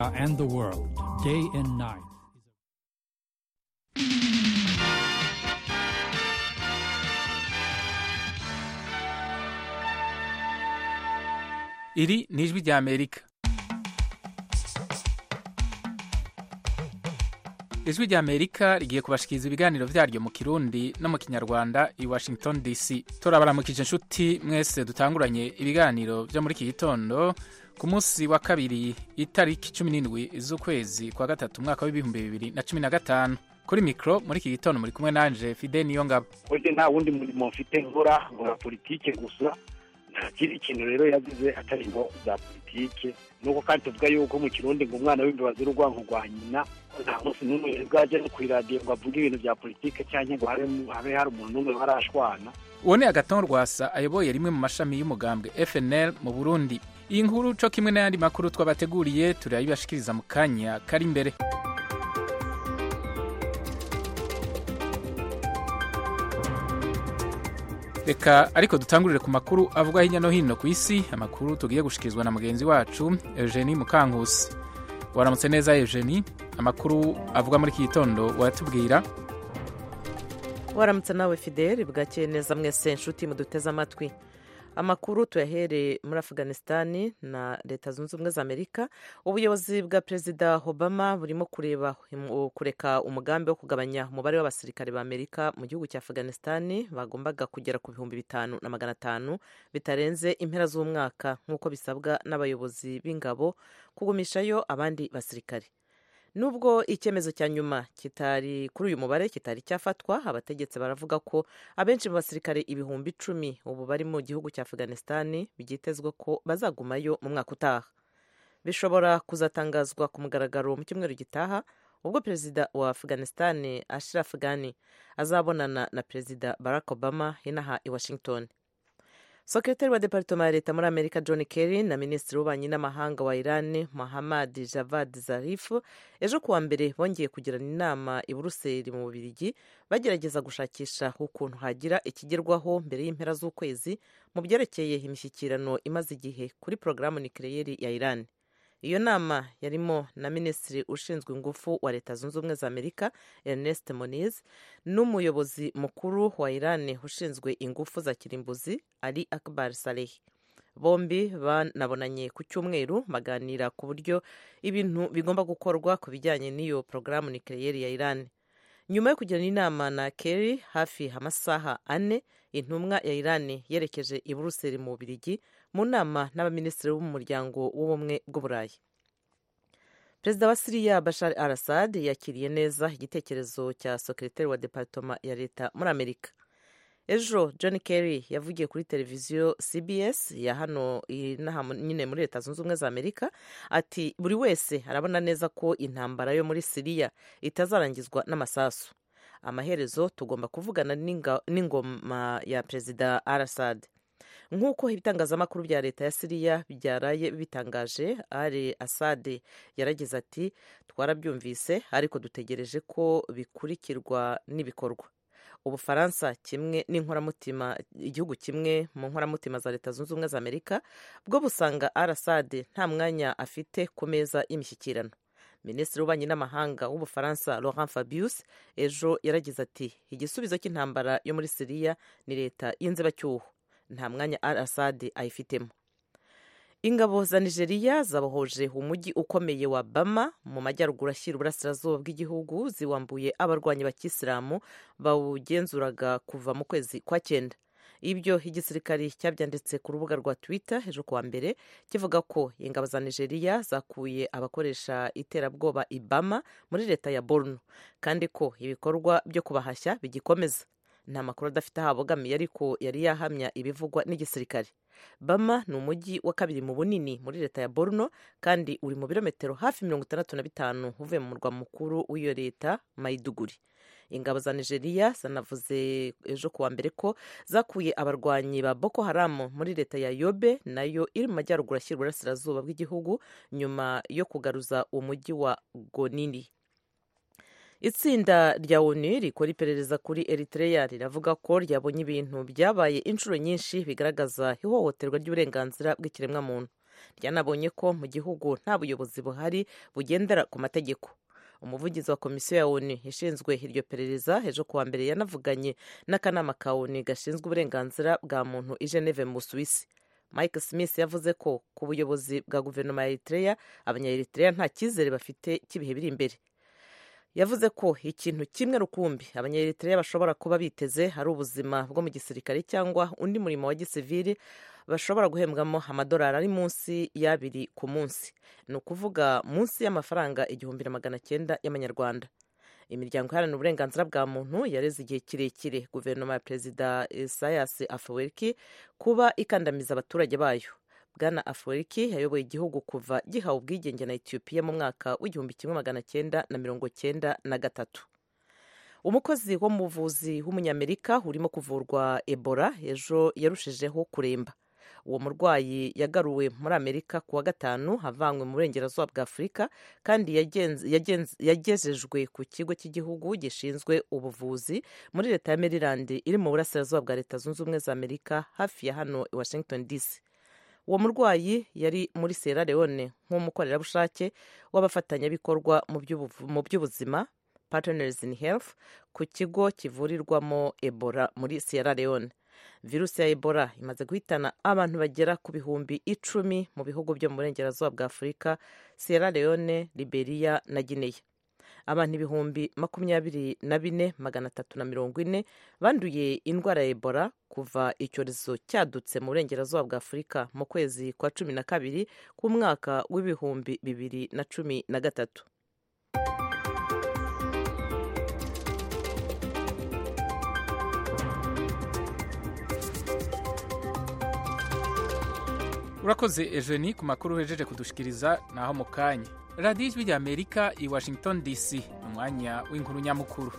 and the world, day and night. iri ni ijwi rya amerika ijwi rya amerika rigiye kubashikiriza ibiganiro vyaryo mu kirundi no mu kinyarwanda i washington dc turabaramukije inshuti mwese dutanguranye ibiganiro vyo muri iki gitondo ku munsi wa kabiri itariki cumi n'indwi z'ukwezi kwa gatatu umwaka w'ibihumbi bibiri na cumi na gatanu kuri mikro muri iki gitondo muri kumwe nanje fide niyo ngabo burya nta wundi murimo mfite nkora nkora politike gusa nta kindi kintu rero yagize atari ngo za politike nuko kandi tuvuga yuko mu kirundi ngo umwana w'imbeba ziri urwanko rwa nyina nta munsi n'umwe bwaje no kw'iradiyo ngo avuge ibintu bya politike cyangwa ngo habe habe hari umuntu n'umwe barashwana uwo ni agaton rwasa ayoboye rimwe mu mashami y'umugambwe fnl mu burundi iyi nkuru co kimwe n'ayandi makuru twabateguriye turayibashikiriza mu kanya kari imbere reka ariko dutangurire ku makuru avugwa hirya no hino ku isi amakuru tugiye gushikirizwa na mugenzi wacu eugenie mukankusi waramutse neza eugenie amakuru avugwa muri iki gitondo wayatubwira waramutse nawe fideli bwakeye neza mwese inshuti muduteze amatwi amakuru tuyahere muri afuganisitani na leta zunze ubumwe za amerika ubuyobozi bwa perezida obama burimo kureba kureka umugambi wo kugabanya umubare w'abasirikare ba amerika mu gihugu cya afuganisitani bagombaga kugera ku bihumbi bitanu na magana atanu bitarenze impera z'umwaka nk'uko bisabwa n'abayobozi b'ingabo kugumishayo abandi basirikare nubwo icyemezo cya nyuma kitari kuri uyu mubare kitari cyafatwa abategetsi baravuga ko abenshi mu basirikare ibihumbi icumi ubu bari mu gihugu cya afuganisitani byitezwe ko bazagumayo mu mwaka utaha bishobora kuzatangazwa ku mugaragaro mu cyumweru gitaha ubwo perezida wa afuganisitani ashraf ghani azabonana na perezida barack obama inaha i washington sekretari wa deparitoma ya leta muri amerika john kerry na minisitiri w'ububanyi n'amahanga wa iran muhammad javad zarif ejo kuwa mbere bongeye kugirana inama i buruseli mu bubirigi bagerageza gushakisha ukuntu hagira ikigerwaho mbere y'impera z'ukwezi mu byerekeye imishyikirano imaze igihe kuri porogaramu nikireyeri ya iran iyo nama yarimo na minisitiri ushinzwe ingufu wa leta zunze ubumwe za amerika ernest moniz n'umuyobozi mukuru wa iran ushinzwe ingufu za kirimbuzi ali akbar saleh bombi banabonanye ku cyumweru baganira ku buryo ibintu bigomba gukorwa ku bijyanye n'iyo porogaramu nikireyeri ya iran nyuma yo kugirana inama na kerry hafi amasaha ane intumwa ya iran yerekeje i buruseli mu bubirigi mu nama n'abaminisitiri b'umuryango w'ubumwe bw'uburayi perezida wa siriya bashar al assad yakiriye neza igitekerezo cya sekretari wa deparitoma ya leta muri amerika ejo john kerry yavugiye kuri televiziyo cbs ya hano nyine muri leta zunze ubumwe za amerika ati buri wese arabona neza ko intambara yo muri siriya itazarangizwa n'amasasu amaherezo tugomba kuvugana n'ingoma ya perezida al assad nk'uko ibitangazamakuru bya leta ya siriya byaraye bitangaje ari asade yaragize ati twarabyumvise ariko dutegereje ko bikurikirwa n'ibikorwa ubufaransa kimwe n'inkoramutima igihugu kimwe mu nkoramutima za leta zunze ubumwe za amerika bwo busanga arasade nta mwanya afite ku meza y'imishyikirano minisitiri w'ububanyi n'amahanga w'ubufaransa laurent fabius ejo yaragize ati igisubizo cy'intambara yo muri siriya ni leta y'inzibacyuho nta mwanya al assad ayifitemo ingabo za nigeria zabohoje umujyi ukomeye wa bama mu majyaruguru ashyira uburasirazuba bw'igihugu ziwambuye abarwanyi bakisilamu bawugenzuraga kuva mu kwezi kwa cyenda ibyo igisirikari cyabyanditse ku rubuga rwa twitter ejo kuwa mbere kivuga ko ingabo za nigeria zakuye abakoresha iterabwoba ibama muri leta ya borno kandi ko ibikorwa byo kubahashya bigikomeza nta makuru adafite aho abogamiye ariko yari yahamya ibivugwa n'igisirikare bama ni umujyi wa kabiri mu bunini muri leta ya borno kandi uri mu birometero hafi mirongo itandatu na bitanu uvuye mu murwa mukuru w'iyo leta mayiduguri ingabo za nigeria zanavuze ejo kuwa mbere ko zakuye abarwanyi ba boko haramu muri leta ya yobe nayo iri mu majyaruguru ashyira uburasirazuba bw'igihugu nyuma yo kugaruza umujyi wa gonini itsinda rya onu rikora iperereza kuri eritrea riravuga ko ryabonye ibintu byabaye inshuro nyinshi bigaragaza ihohoterwa ry'uburenganzira bw'ikiremwamuntu ryanabonye ko mu gihugu nta buyobozi buhari bugendera ku mategeko umuvugizi wa komisiyo ya onu ishinzwe iryo perereza ejo kuwa mbere yanavuganye n'akanama ka onu gashinzwe uburenganzira bwa muntu i geneve mu busuwisi mike smith yavuze ko ku buyobozi bwa guverinoma ya eritrea abanyaeritrea nta cyizere bafite cy'ibihe biri imbere yavuze ko ikintu kimwe rukumbi abanyaeritrea bashobora kuba biteze ari ubuzima bwo mu gisirikare cyangwa undi murimo wa gisivili bashobora guhembwamo amadolari ari munsi y'abiri ku munsi ni ukuvuga munsi y'amafaranga igihumbi na magana cyenda y'amanyarwanda imiryango iharanira uburenganzira bwa muntu yareze igihe kirekire guverinoma ya perezida isayas afweriki kuba ikandamiza abaturage bayo bwana afweriki yayoboye igihugu kuva gihawe ubwigenge na etiyopiya mu mwaka w'igihumbi kimwe magana cyenda na mirongo cyenda na gatatu umukozi wo mu buvuzi w'umunyamerika urimo kuvurwa ebola ejo yarushijeho kuremba uwo murwayi yagaruwe muri amerika ku wa gatanu avanywe mu burengerazuba bwa afurika kandi yagejejwe ku kigo cy'igihugu gishinzwe ubuvuzi muri leta ya maryland iri mu burasirazuba bwa leta zunze ubumwe za amerika hafi ya hano i washington dc uwo murwayi yari muri sierra leone nk'umukorerabushake w'abafatanyabikorwa mu by'ubuzima partners in health ku kigo kivurirwamo ebola muri sierra leone virusi ya ebola imaze guhitana abantu bagera ku bihumbi icumi mu bihugu byo mu burengerazuba bwa afurika sierra leone liberia na guinea abantu ibihumbi makumyabiri na bine magana atatu na mirongo ine banduye indwara ya ebola kuva icyorezo cyadutse mu burengerazuba bwa afurika mu kwezi kwa cumi na kabiri k'umwaka w'ibihumbi bibiri na cumi na gatatu urakoze ejeni ku makuru uhejeje kudushikiriza naho mu kanya radiyo ijwi rya amerika i washington dc umwanya w'inkuru nyamukuru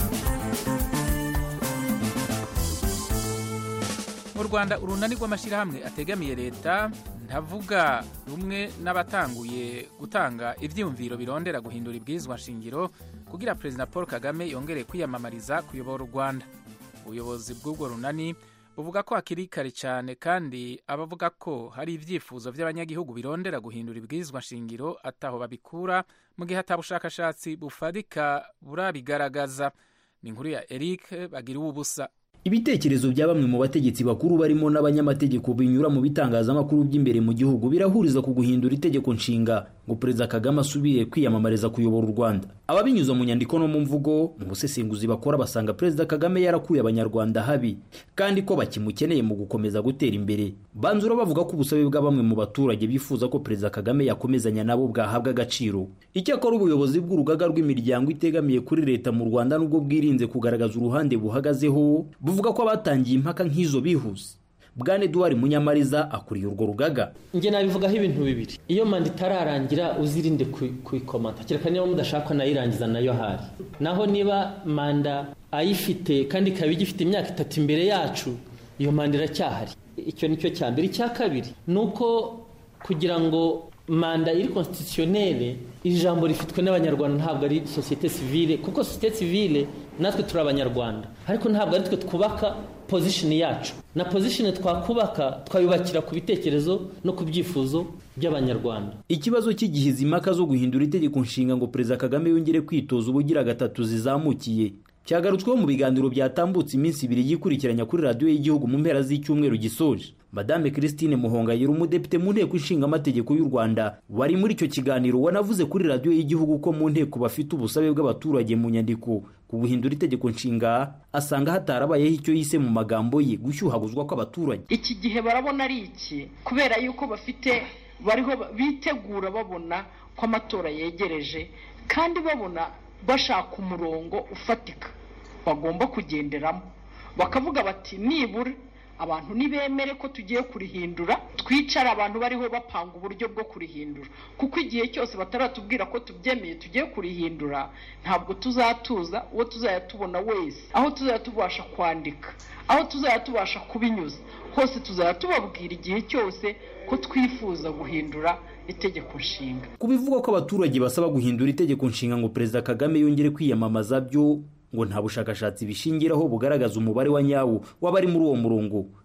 mu rwanda urunani rw'amashyirahamwe ategamiye leta ntavuga rumwe n'abatanguye gutanga ibyiyumviro birondera guhindura ibwirizwa nshingiro kugira perezida paul kagame yongere kwiyamamariza kuyobora u rwanda ubuyobozi bw'ubwo runani buvuga ko hakiri kare cyane kandi abavuga ko hari ibyifuzo by'abanyagihugu birondera guhindura ibwirizwa nshingiro ataho babikura mu gihe atabushakashatsi bufatika burabigaragaza ni inkuru ya eric bagira ubusa ibitekerezo bya bamwe mu bategetsi bakuru barimo n'abanyamategeko binyura mu bitangazamakuru by'imbere mu gihugu birahuriza ku guhindura itegeko nshinga ngo perezida kagame asubire kwiyamamariza kuyobora u rwanda ababinyuza mu nyandiko no mu mvugo mu busesenguzi bakora basanga perezida kagame yarakuye abanyarwanda habi kandi ko bakimukeneye mu gukomeza gutera imbere banzura bavuga ko ubusabe bwa bamwe mu baturage bifuza ko perezida kagame yakomezanya nabo bwahabwa agaciro icyakora ubuyobozi bw'urugaga rw'imiryango itegamiye kuri leta mu rwanda nubwo bwirinze kugaragaza uruhande buhagazeho buvuga ko abatangiye impaka nk'izo bihuse bwana eduard munyamariza akuriye urwo rugaga njye nabivugaho ibintu bibiri iyo manda itararangira uzirinde kuyikomata kereka niba mudashaka nayirangiza nayo ahari naho niba manda ayifite kandi ikaba igifite imyaka itatu imbere yacu iyo manda iracyahari icyo ni cyo cya mbere icya kabiri ni uko kugira ngo manda iri konstitutionere ijambo rifitwe n'abanyarwanda ntabwo ari sosiyete sivile kuko sosiyete sivile natwe turi abanyarwanda ariko ntabwo ari twe twubaka pozishini yacu na pozishini twakubaka twayubakira ku bitekerezo no ku byifuzo by'abanyarwanda ikibazo cy'igihiza impaka zo guhindura itegeko nshinga ngo perezida kagame yongere kwitoza ubugira gatatu zizamukiye cyagarutsweho mu biganiro byatambutse iminsi ibiri yikurikiranya kuri radiyo y'igihugu mu mpera z'icyumweru gisoje madame christine muhongayira umudepite mu nteko ishinga amategeko y'u rwanda wari muri icyo kiganiro wanavuze kuri radiyo y'igihugu ko mu nteko bafite ubusabe bw'abaturage mu nyandiko ku guhindura itegeko nshinga asanga hatarabayeho icyo yise mu magambo ye gushyuhaguzwa kw'abaturage iki gihe barabona ari iki kubera yuko bafite bariho bitegura babona ko amatora yegereje kandi babona bashaka umurongo ufatika bagomba kugenderamo bakavuga bati nibura abantu nibemere ko tugiye kurihindura twicara abantu bariho bapanga uburyo bwo kurihindura kuko igihe cyose bataratubwira ko tubyemeye tugiye kurihindura ntabwo tuzatuza uwo tuzajya tubona wese aho tuzajya tubasha kwandika aho tuzajya tubasha kubinyuza hose tuzajya tubabwira igihe cyose ko twifuza guhindura itegeko nshinga ku bivugwa ko abaturage basaba guhindura itegeko nshinga ngo perezida kagame yongere kwiyamamaza byo ngo nta bushakashatsi bishingiraho bugaragaza umubare wa nyawo w'abari muri uwo murongo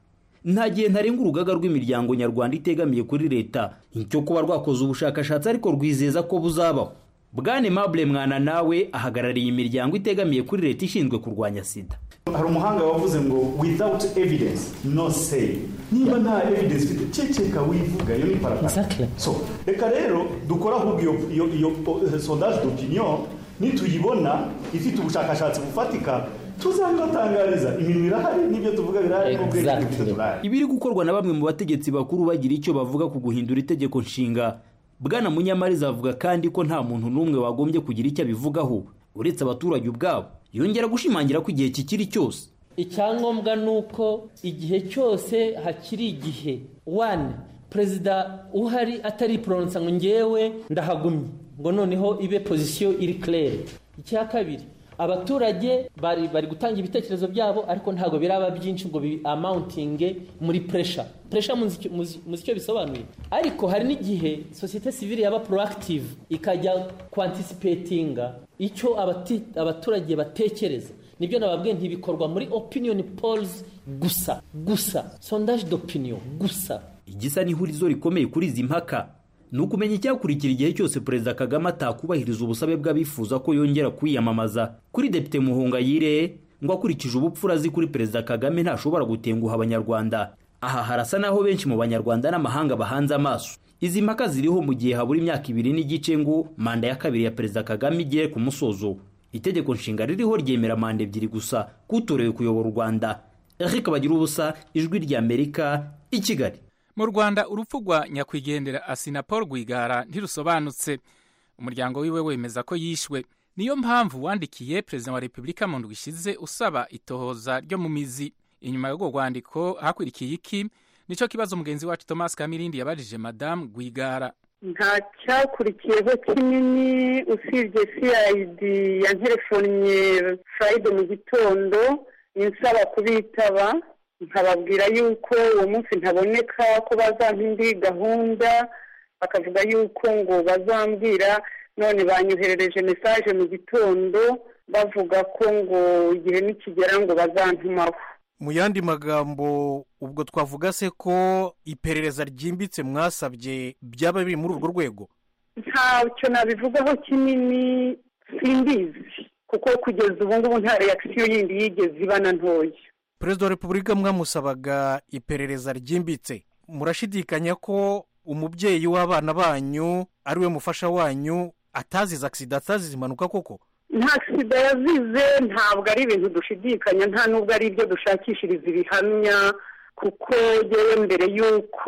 nta gihe ntarenga urugaga rw'imiryango nyarwanda itegamiye kuri leta icyo kuba rwakoze ubushakashatsi ariko rwizeza ko buzabaho bwane mabure mwana nawe ahagarariye imiryango itegamiye kuri leta ishinzwe kurwanya sida hari umuhanga wavuze ngo without evidence no say niba nta evidence ufite ceceka wivuga iyo ni parapara Exactly. so reka rero dukore ahubwo iyo iyo iyo eh, sondage d'opinion nituyibona ifite ubushakashatsi bufatika tuzabibatangariza imirimo irahari n'ibyo tuvuga birahari n'ubwenge Exactly. dufite turahari ibiri gukorwa na bamwe mu bategetsi bakuru bagira icyo bavuga ku guhindura itegeko nshinga bwana munyamariza avuga kandi ko nta muntu n'umwe wagombye kugira icyo abivugaho uretse abaturage ubwabo yongera gushimangira ko igihe kikiri cyose icyangombwa ni uko igihe cyose hakiri igihe wani perezida uhari atari poronsa ngo ngewe ndahagumye ngo noneho ibe pozisiyo iri kirere icya kabiri abaturage bari bari gutanga ibitekerezo byabo ariko ntabwo biraba byinshi ngo bi amawuntinge muri puresha puresha muzi icyo- muzi muzi icyo bisobanuye ariko hari n'igihe sosiyete sivile yaba proactive ikajya kwantisipetinga icyo abati- abaturage batekereza nibyo nababwiye ntibikorwa muri opinion polls gusa gusa sondage d'opinion gusa igisa n'ihurizo rikomeye kuri izi mpaka ni ukumenya icyakurikira igihe cyose perezida kagame atakubahiriza ubusabe bw'abifuza ko yongera kwiyamamaza kuri depite muhungayire ngo akurikije ubupfura azi kuri perezida kagame ntashobora gutenguha abanyarwanda aha harasa n'aho benshi mu banyarwanda n'amahanga bahanze amaso izi mpaka ziriho mu gihe habura imyaka ibiri n'igice ngo manda ya kabiri ya perezida kagame igere ku musozo itegeko nshinga ririho ryemera manda ebyiri gusa kutorewe kuyobora u rwanda eric bagira ubusa ijwi ry'amerika i kigali mu rwanda urupfu rwa nyakwigendera asina paul rwigara ntirusobanutse umuryango wiwe wemeza ko yishwe niyo mpamvu wandikiye perezida wa repubulika mu ndwi ishize usaba itohoza ryo mu mizi inyuma y'urwo rwandiko hakurikiye iki nicyo kibazo mugenzi wacu thomas kamirindi yabajije madamu rwigara nta cyakurikiyeho kinini usibye cid yanterefonnye friday mu gitondo insaba kubitaba nkababwira yuko uwo munsi ntaboneka ko bazampa indi gahunda bakavuga yuko ngo bazambwira none banyoherereje mesaje mu gitondo bavuga ko ngo igihe nikigera ngo bazantumaho mu yandi magambo ubwo twavuga se ko iperereza ryimbitse mwasabye byaba biri muri urwo rwego ntacyo nabivugaho kinini simbizi kuko kugeza ubu ngubu nta reakisiyo yindi yigeze iba na ntoya perezida wa repubulika mwamusabaga iperereza ryimbitse murashidikanya ko umubyeyi w'abana banyu ari we mufasha wanyu atazize agisida atazize impanuka koko nta sida yazize ntabwo ari ibintu dushidikanya nta nubwo ari ibyo dushakishiriza ibihamya kuko yewe mbere y'uko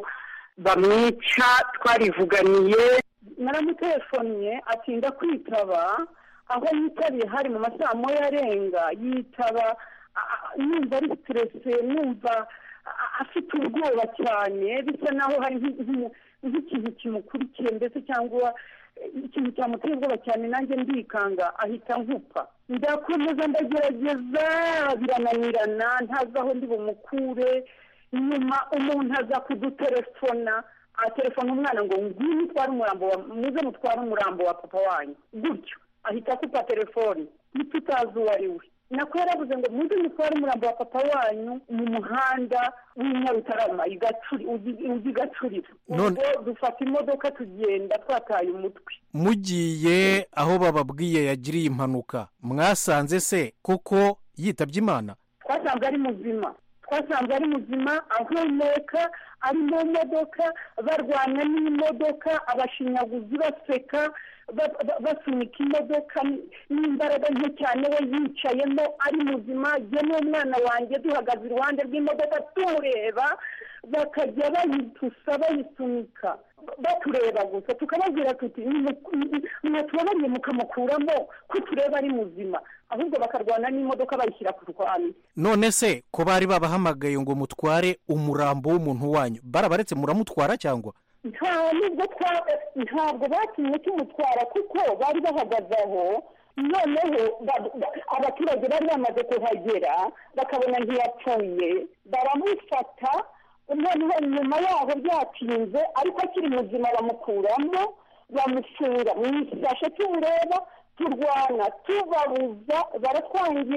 bamwica twarivuganiye naramutelefonnye atinda kwitaba aho yitabiye hari mu masaha moya arenga yitaba numva ari siterese numva afite ubwoba cyane bisa naho hari nk'ikintu kimukurikiye ndetse cyangwa ikintu cyamuteye ubwoba cyane nanjye ndikanga ahita nkupa ndakomeza ndagerageza birananirana ntazi aho ndi bumukure nyuma umuntu aza kudutelefona atelefona umwana ngo ngwino utware umurambo wa muze mutware umurambo wa papa wanyu gutyo ahita akupa telefoni ntitutazi uwo ari we nako yaravuze ngo muze mutware umurambo wa papa wanyu mu muhanda w'inyarutarama ujya igacurira ubwo dufata imodoka tugenda twataye umutwe mugiye aho bababwiye yagiriye impanuka mwasanze se koko yitabye imana twasanze ari muzima twasanze ari muzima ahumeka ari mu modoka barwana n'imodoka abashinyaguzi baseka basunika imodoka n'imbaraga nke cyane we yicayemo ari muzima jye n'umwana wanjye duhagaze iruhande rw'imodoka tumureba bakajya bayitusa bayisunika batureba gusa tukababwira tuti mwatubabariye mukamukuramo ko tureba ari muzima ahubwo bakarwana n'imodoka bayishyira ku rwanda none se ko bari babahamagaye ngo mutware umurambo w'umuntu wanyu barabaretse muramutwara cyangwa nta nubwo ntabwo batumye tumutwara kuko bari bahagaze aho noneho abaturage bari bamaze kuhagera bakabona ntiyapfuye baramufata noneho nyuma yaho byatinze ariko akiri muzima bamukuramo bamufunga mu isashe tumureba turwana tubabuza baratwangira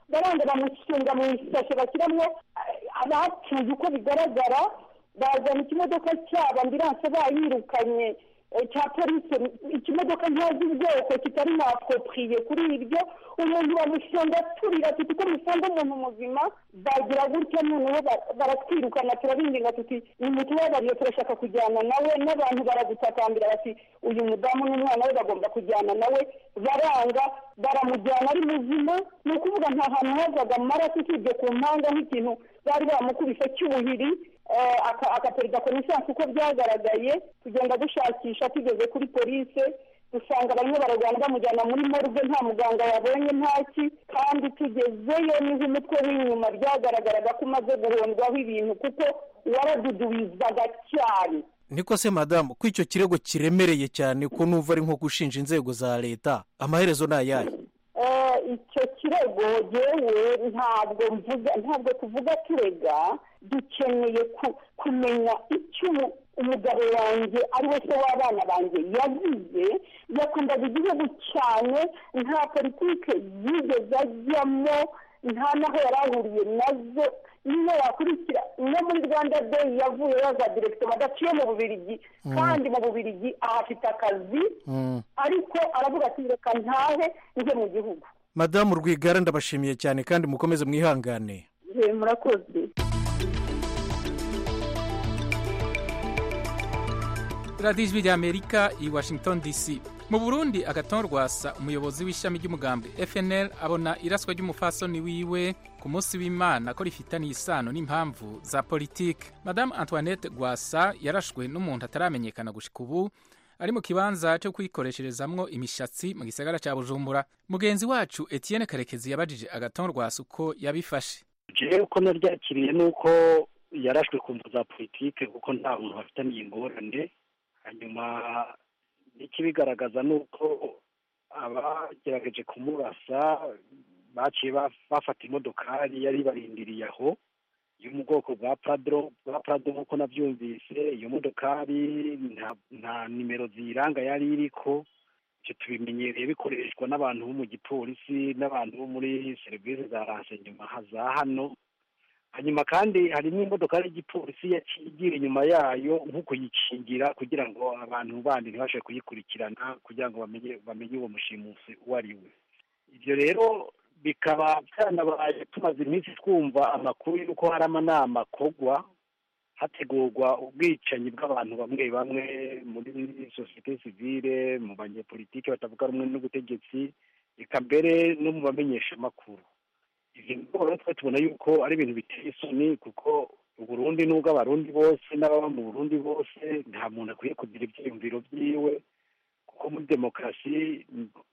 baranga bamusunga mu isashe bashyiramo abapfuye uko bigaragara bazana ikimodoka cyabo ambiranse bayirukanye cya polisi ikimodoka ntazi ubwoko kitari mwapopiriye kuri ibyo umuntu bamufunga turira tuti ko mufunga umuntu muzima bagira gutya noneho baratwirukana turabinginga tuti nimutubabariye turashaka kujyana nawe n'abantu baragutakambira bati uyu mudamu n'umwana we bagomba kujyana nawe baranga baramujyana ari muzima ni ukuvuga nta hantu havaga amaraso usibye ku mpanga nk'ikintu bari bamukubise cy'ubuhiri akaperida konesansi uko byagaragaye tugenda dushakisha tugeze kuri polisi dusanga bamwe baragana bamujyana muri morgue nta muganga yabonye ntaki kandi tugezeyo niho umutwe w'inyuma byagaragaraga ko umaze guhondwaho ibintu kuko waradudubizaga cyane niko se madamu ko icyo kirego kiremereye cyane ko numva ari nko gushinja inzego za leta amaherezo ni ayahe icyo kirego yewe ntabwo mvuga ntabwo tuvuga turega dukeneye kumenya icyo umugabo wanjye ari we se w'abana banjye yagize yakundaga igihugu cyane nta politiki yigeze ajyamo nta n'aho yari ahuriye nazo niyo yakurikira no muri rwanda deyi yavuye yaza direkito adaciye mu bubirigi kandi mu bubirigi ahafite akazi ariko aravuga ati reka ntahe njye mu gihugu madamu rwigara ndabashimiye cyane kandi mukomeze mwihangane murakoze radiyo ijwi ry'amerika i washington dc mu burundi agaton rwasa umuyobozi w'ishami ry'umugambi fnl abona iraswa ry'umufasoni wiwe ku munsi w'imana ko rifitaniye isano n'impamvu za politiki madamu antoinette rwasa yarashwe n'umuntu ataramenyekana gushika ubu ari mu kibanza cyo kwikoresherezamwo imishatsi mu gisagara cya bujumbura mugenzi wacu etienne karekezi yabajije agaton rwasa uko yabifashe jewe uko naryakiriye ni uko yarashwe ku mvu za politiki kuko nta muntu bafitaniye ingorane hanyuma n'ikibigaragaza ni uko abagerageje kumurasa baciye bafata imodokari yari barindiriye aho yo mu bwoko bwa pradro bwa pradro nk'uko nabyumvise iyo modokari nta nimero ziyiranga yari iriko ibyo tubimenyereye bikoreshwa n'abantu bo mu gipolisi n'abantu bo muri serivisi za ransenyuma za hano hanyuma kandi hari n'imodokari y'igipolisi yaciye inyuma yayo nko kuyikingira kugira ngo abantu bandi ntibashe kuyikurikirana kugira ngo bamenye bamenye uwo mushimusi uwo ari we ibyo rero bikaba byanabaye tumaze iminsi twumva amakuru y'uko hari amanama akorwa hategurwa ubwicanyi bw'abantu bamwe bamwe muri sosiyete sivile mu banyepolitiki batavuga rumwe n'ubutegetsi reka mbere no mu bamenyeshamakuru ibyo rero twe tubona yuko ari ibintu biteye isoni kuko uburundi n'ubwo abarundi bose n'ababa mu burundi bose nta muntu akwiye kugira ibyiyumviro byiwe kuko muri demokarasi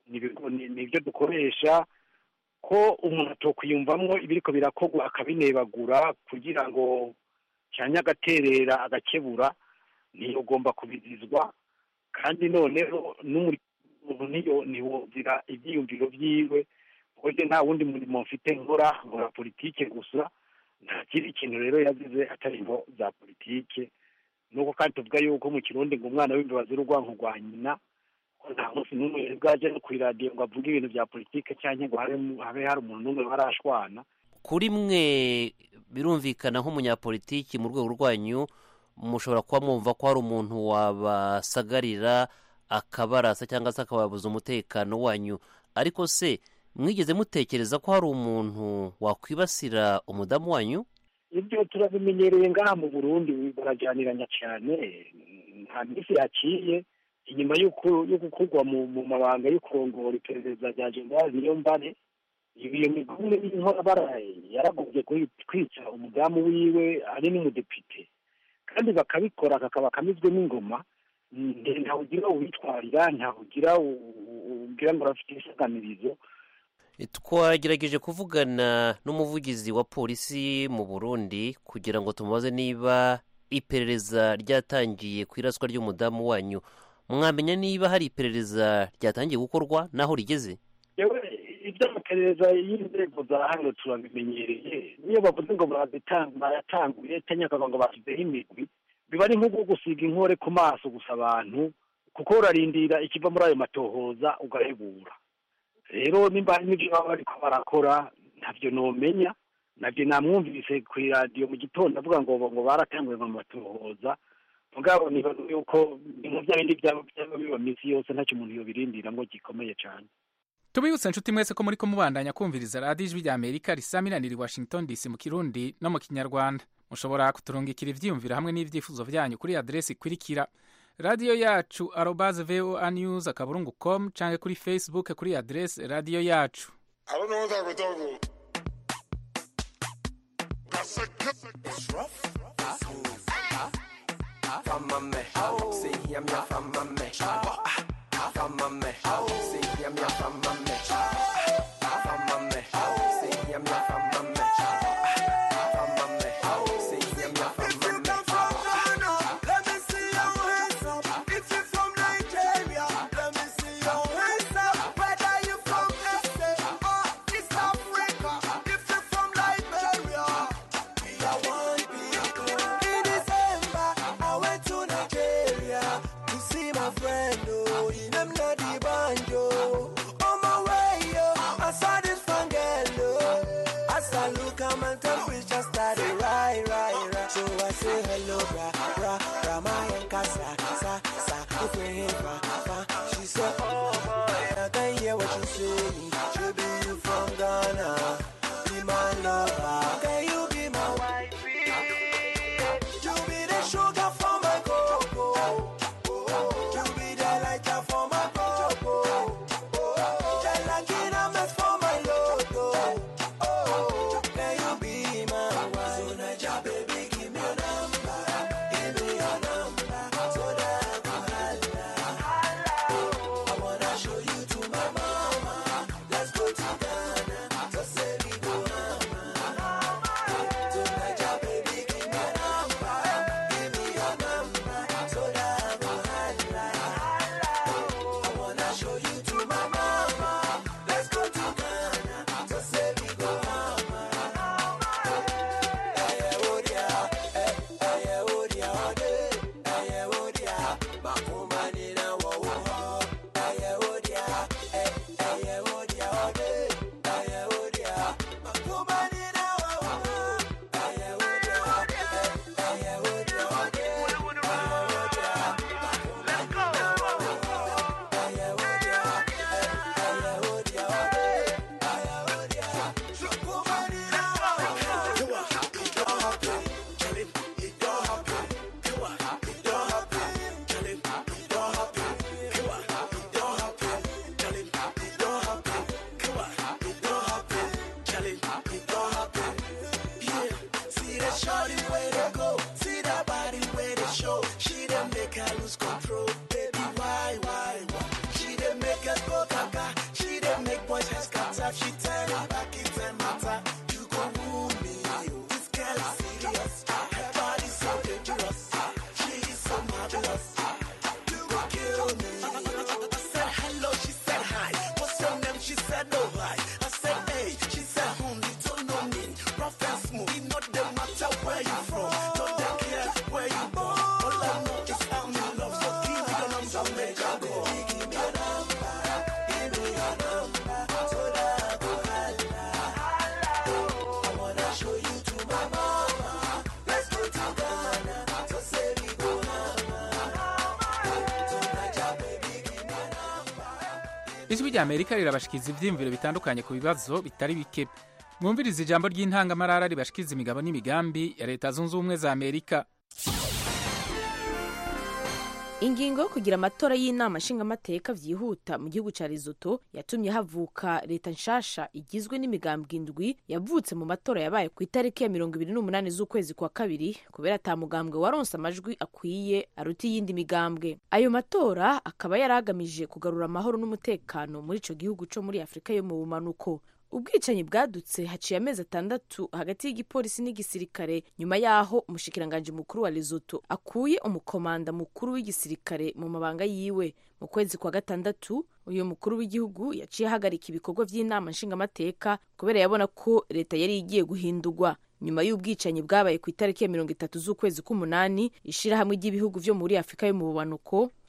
ni ibyo dukoresha ko umuntu atokwiyumvamo ibiriko birakorwa akabinebagura kugira ngo cyane agaterera agakebura ntiyogomba kubizizwa kandi noneho n'umuntu niyo ntiwumvira ibyiyumviro byiwe kuko nta wundi murimo mfite nkora nkora politike gusa nta kindi kintu rero yazize atari imvo za politike nuko kandi tuvuga yuko mu kirundi ngo umwana w'imbabazi urwanko rwa nyina nta munsi n'umwe bwaje no ku iradiyo ngo avuge ibintu bya politike cyangwa ngo habe hari umuntu n'umwe barashwana kuri mwe birumvikana nk'umunyapolitiki mu rwego rwanyu mushobora kuba mwumva ko hari umuntu wabasagarira akabarasa cyangwa se akababuza umutekano wanyu ariko se mwigeze mutekereza ko hari umuntu wakwibasira umudamu wanyu ibyo turabimenyereye ngaha mu burundi barajyaniranya cyane nta minsi yaciye inyuma yo gukurwa mu mabanga yo kurongora iperereza rya generali niyo mbare iyo migumwe y'inkorabara yaragobye kwica umudamu wiwe ari n'umudepite kandi bakabikora kakaba kamizwe n'ingoma ntawugira uwitwarira ntawugira ugira ngo arafite isaganirizo twagerageje kuvugana n'umuvugizi wa polisi mu burundi kugira ngo tumubaze niba iperereza ryatangiye ku iraswa ry'umudamu wanyu mwamenya niba hari iperereza ryatangiye gukorwa n'aho rigeze iby'amaperereza y'inzego za hano turabimenyereye niyo bavuze ngo baratanguye cyangwa ngo bashyizeho imigwi biba ari nko gusiga inkore ku maso gusa abantu kuko urarindira ikiva muri ayo matohoza ugahebura rero nimba hari n'ibyo baba bariko barakora ntabyo nomenya nabyo namwumvise ku iradiyo mu gitondo avuga ngo ngo baratanguye ngo batuhoza mugabo nibaza yuko ibintu bya bindi byaba byaba biba minsi yose ntacyo umuntu yobirindira ngo gikomeye cyane tubibutse inshuti mwese ko muri ko mubandanya kumviriza radiyo ijwi rya amerika risaminanira i washington dc mu kirundi no mu kinyarwanda mushobora kuturungikira ibyiyumviro hamwe n'ibyifuzo byanyu kuri aderesi ikurikira radiyo yacu arobaze voa news akaburungu com cyangwa kuri facebook kuri aderesi radiyo yacu I don't know what I would do. That's a It's rough. From my man, see him ya from my man. From my man, see him ya from my man. From my man, see him ya from my man. From my man, see him ya from my man. Let me see your hands up. If you're from Nigeria, let me see your hands up. Whether you from SA or East Africa, if you're from Liberia, we are one people. In December, I went to Nigeria to see my friend. Oh, in them not the banjo. On my way, oh, I saw this fun girl. Oh, as I look, at my temperature started right, right, right. So I say hello, bra, bra, bra, my and casa, sa, sa, if we hit, bra, bra. She said, oh boy, I can hear what you say. Should be you from Ghana, be my lover. Can you be my wife? You be the sugar for my cocoa. You be the lighter for my cocoa. The lucky for my logo. Oh, can you be my wife? So Naija, baby, give me your number. Give me your number. So that I can holla. I wanna show you to my mama. Let's go to Ghana. So say we go mama. So Naija, baby, give me your number. Give me your number. So that I can holla. I wanna show you to my mama. Let's go to Ghana. So say we go mama. See that shorty way to go, see that body way to show. She done make her lose control, baby. Why, why, why? She done make us go gaga. She done make boys heads cut off. She tell him back it and matter. You gon' wound me, oh. this girl is serious. Her body's so dangerous. She is so marvelous. You gon' kill me. I said hello, she said hi. What's your name? She said no hi. I said hey, she said hmm. You don't know me, rough and smooth. It not the matter where you from. Don't they care where you born. All I know is I'm in love. So give me the number, make her go. Give me your number, give me your number. So that I go holla. I wanna show you to my mama. Let's go to Ghana. So say we go mama. So Naija, baby, give me your number. ijwi rya amerika rirabashikiriza ibyiyumviro bitandukanye ku bibazo bitari bike mwumviriza ijambo ry'intangamarara ribashikiriza imigabo n'imigambi ya leta zunze ubumwe za amerika ingingo yo kugira amatora y'inama nshingamateka byihuta mu gihugu cya Lesotho yatumye havuka leta nshasha igizwe n'imigambwe indwi yavutse mu matora yabaye ku itariki ya mirongo ibiri n'umunani z'ukwezi kwa kabiri kubera ata mugambwe waronse amajwi akwiye aruta iyindi migambwe ayo matora akaba yari agamije kugarura amahoro n'umutekano muri ico gihugu co muri afurika yo mu bumanuko ubwicanyi bwadutse haciye amezi atandatu hagati y'igipolisi n'igisirikare nyuma y'aho umushikiranganji mukuru wa Lesotho akuye umukomanda mukuru w'igisirikare mu mabanga yiwe mu kwezi kwa gatandatu uyu mukuru w'igihugu yaciye ahagarika ibikorwa by'inama nshingamateka kubera yabona ko leta yari igiye guhindurwa nyuma y'ubwicanyi bwabaye ku itariki ya mirongo itatu z'ukwezi k'umunani ishirahamwe ry'ibihugu vyo muri afurika yo mu bubanuko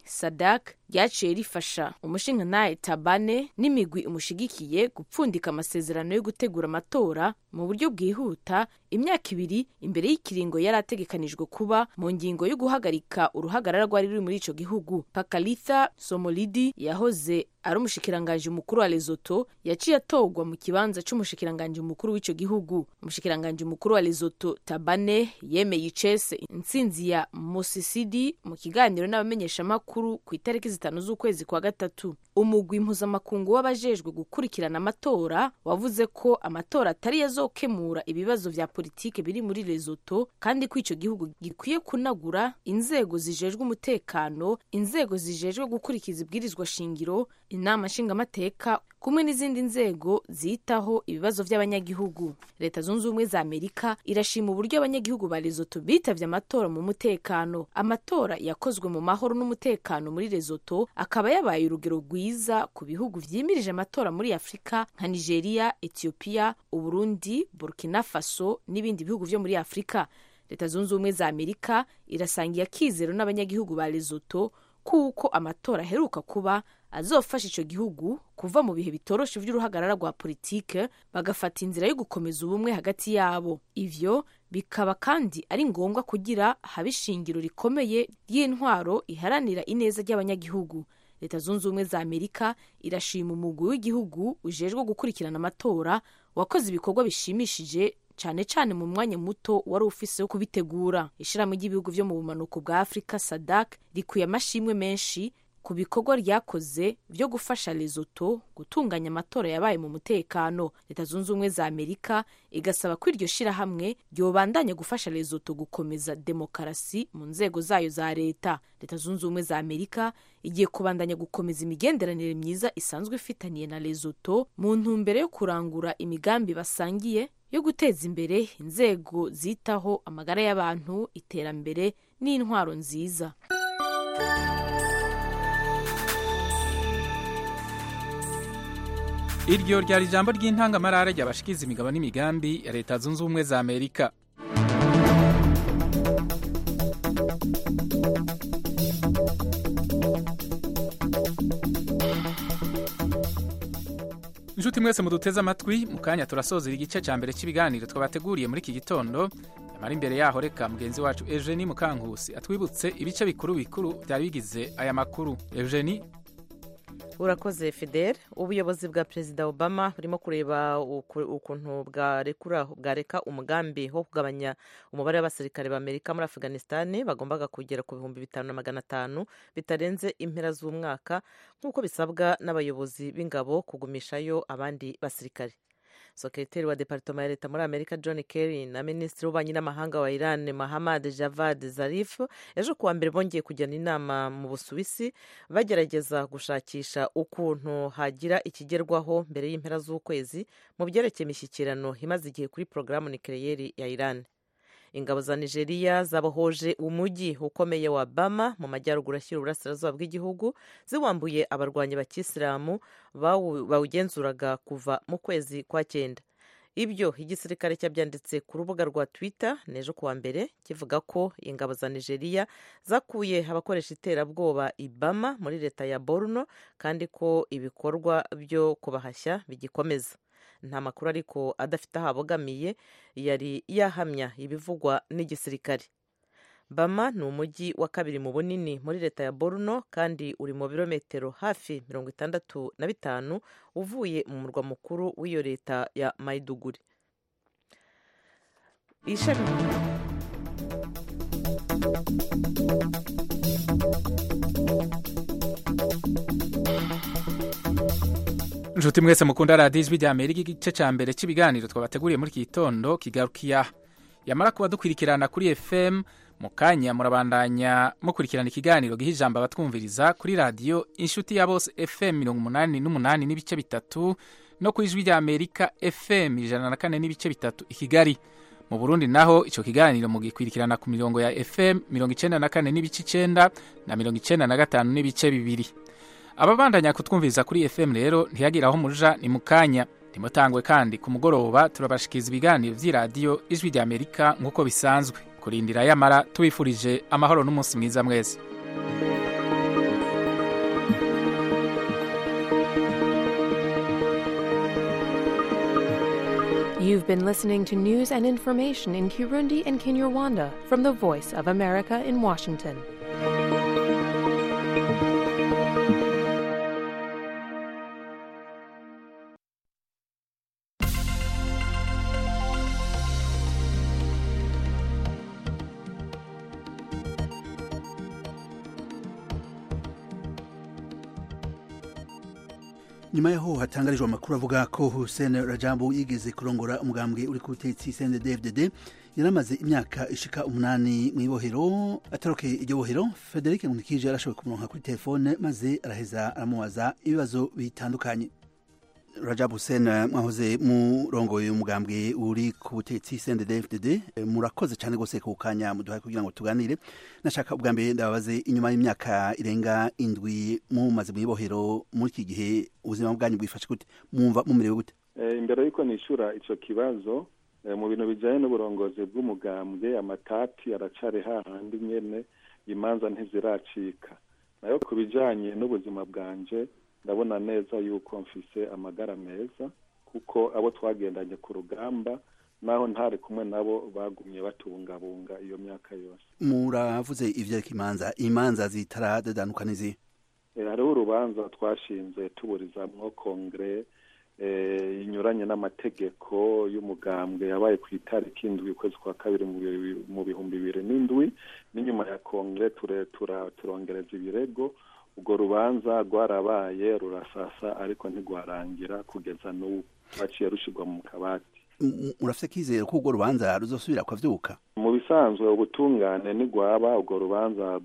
sadak ryaciye rifasha umushingantahe tabane n'imigwi umushigikiye gupfundika amasezerano yo gutegura amatora mu buryo bwihuta imyaka ibiri imbere y'ikiringo yari ategekanijwe kuba mu ngingo yo guhagarika uruhagarara rwari ruri muri ico gihugu pakalitha somolidi yahoze ari umushikiranganji mukuru wa lesoto yaciye atorwa mu kibanza c'umushikiranganji mukuru w'ico gihugu umushikiranganji mukuru wa lesoto tabane yemeye icese intsinzi ya mosisidi mu kiganiro n'abamenyeshamakuru ku itariki zitanu z'ukwezi kwa gatatu umugwi mpuzamakungu w'abajejwe gukurikirana amatora wavuze ko amatora atari yazokemura ibibazo vya politike biri muri lesoto kandi ko ico gihugu gikwiye kunagura inzego zijejwe umutekano inzego zijejwe gukurikiza ibwirizwa shingiro inama nshingamateka kumwe n'izindi nzego zitaho ibibazo by'abanyagihugu leta zunze ubumwe za amerika irashima uburyo abanyagihugu ba lesoto bitavye amatora mu mutekano amatora yakozwe mu mahoro n'umutekano muri lesoto akaba yabaye urugero rwiza ku bihugu vyimirije amatora muri afurika nka nigeria ethiopia uburundi burkina faso n'ibindi bihugu vyo muri afurika leta zunze ubumwe za amerika irasangiye akizero n'abanyagihugu ba lesoto kuko amatora aheruka kuba azofasha ico gihugu kuva mu bihe bitoroshe vy'uruhagarara rwa politike bagafata inzira yo gukomeza ubumwe hagati yabo ivyo bikaba kandi ari ngombwa kugira habe ishingiro rikomeye ry'intwaro iharanira ineza ry'abanyagihugu leta zunze ubumwe za amerika irashima umugwi w'igihugu ujejwe gukurikirana amatora wakoze ibikorwa bishimishije cyane cyane mu mwanya muto wari ufise wo kubitegura ishirahamwe ry'ibihugu vyo mu bumanuko bwa afurika sadak rikuye amashimwe menshi ku bikorwa ryakoze vyo gufasha lesoto gutunganya amatora yabaye mu mutekano leta zunze ubumwe za amerika igasaba ko iryo shirahamwe ryobandanya gufasha lesoto gukomeza demokarasi mu nzego zayo za leta leta zunze ubumwe za amerika igiye kubandanya gukomeza imigenderanire myiza isanzwe ifitaniye na lesoto mu ntumbero yo kurangura imigambi basangiye yo guteza imbere inzego zitaho amagara y'abantu iterambere n'intwaro nziza iryo ryari ijambo ry'intangamarara ryabashikiza imigabo n'imigambi ya leta zunze ubumwe za amerika inshuti mwese muduteze amatwi mu kanya turasozera igice cya mbere cy'ibiganiro twabateguriye muri iki gitondo nyamara imbere yaho reka mugenzi wacu eugenie mukankusi atwibutse ibice bikuru bikuru byari bigize aya makuru eugenie urakoze fidel ubuyobozi bwa perezida obama burimo kureba ukuntu bwareka umugambi wo kugabanya umubare w'abasirikare b'amerika muri afganisitani bagombaga kugera ku bihumbi bitanu na magana atanu bitarenze impera z'umwaka nk'uko bisabwa n'abayobozi b'ingabo kugumishayo abandi basirikare sekreteri wa departoma ya leta muri amerika john kerry na minisitiri w'ububanyi n'amahanga wa iran mahamad javad zarif ejo kuwa mbere bongeye kujyana inama mu busuwisi bagerageza gushakisha ukuntu hagira ikigerwaho mbere y'impera z'ukwezi mu byerekeye imishyikirano imaze igihe kuri porogaramu nikereyeri ya iran ingabo za nigeria zabohoje umujyi ukomeye wa bama mu majyaruguru ashyira uburasirazuba bw'igihugu ziwambuye abarwanyi bakisilamu bawugenzuraga kuva mu kwezi kwa cyenda ibyo igisirikare cyabyanditse ku rubuga rwa twitter n'ejo kuwa mbere kivuga ko ingabo za nigeria zakuye abakoresha iterabwoba ibama muri leta ya borno kandi ko ibikorwa byo kubahashya bigikomeza nta makuru ariko adafite aho abogamiye yari yahamya ibivugwa n'igisirikare bama ni umujyi wa kabiri mu bunini muri leta ya borno kandi uri mu birometero hafi mirongo itandatu na bitanu uvuye mu murwa mukuru w'iyo leta ya mayiduguri ishami inshuti mwese mukunda radiyo ijwi rya amerika igice cya mbere cy'ibiganiro twabateguriye muri iki gitondo kigarukiya yamara kuba dukurikirana kuri fm mu kanya murabandanya mukurikirana ikiganiro giha ijambo abatwumviriza kuri radiyo inshuti ya bose fm mirongo umunani n'umunani n'ibice bitatu no ku ijwi rya amerika fm ijana na kane n'ibice bitatu i kigali mu burundi naho icyo kiganiro mugikurikirana ku mirongo ya fm mirongo icyenda na kane n'ibice icyenda na mirongo icyenda na gatanu n'ibice bibiri ababandanya kutwumviriza kuri fm rero ntiyagira aho muja ni mu kanya ntimutangwe kandi ku mugoroba turabashikiza ibiganiro by'iradiyo ijwi rya amerika nk'uko bisanzwe kurindira yamara tubifurije amahoro n'umunsi mwiza mwese You've been listening to news and information in Kirundi and Kinyarwanda from the Voice of America in Washington. nyuma yaho hatangarijwe amakuru avuga ko Hussein Rajabu yigeze kurongora umugambwe uri ku butegetsi CNDD-FDD yaramaze imyaka ishika umunani mu ibohero atarokeye iryo bohero Frederic Nkulikije yarashoboye kumuronka kuri telefone maze araheza aramubaza ibibazo bitandukanye Rajab Hussein mwahoze murongoye umugambwe uri ku butegetsi CNDD-FDD murakoze cyane gose ku kanya muduhaye kugira ngo tuganire nashaka ubwa mbere ndababaze inyuma y'imyaka irenga indwi mumaze mu ibohero muri iki gihe ubuzima bwanyu bwifashe gute mwumva mumerewe gute imbere y'uko nishura icyo kibazo mu bintu bijyanye n'uburongozi bw'umugambwe amatati aracari hahandi nyene imanza ntiziracika nayo ku bijyanye n'ubuzima bwanje ndabona neza yuko mfise amagara meza kuko abo twagendanye ku rugamba naho ntari kumwe nabo bagumye batungabunga iyo myaka yose muravuze ivyereka imanza imanza zitaradedanuka n'izihe hariho urubanza twashinze tuburizamwo kongere inyuranye n'amategeko y'umugambwe yabaye ku itariki indwi ukwezi kwa kabiri mu bihumbi bibiri n'indwi n'inyuma ya kongere turongereza ibirego urwo rubanza rwarabaye rurasasa ariko ntigwarangira kugeza n'ubu rwaciye rushyirwa mu kabati murafite kizere ko urwo rubanza ruzosubira kwavyuka mu bisanzwe ubutungane ntigwaba urwo rubanza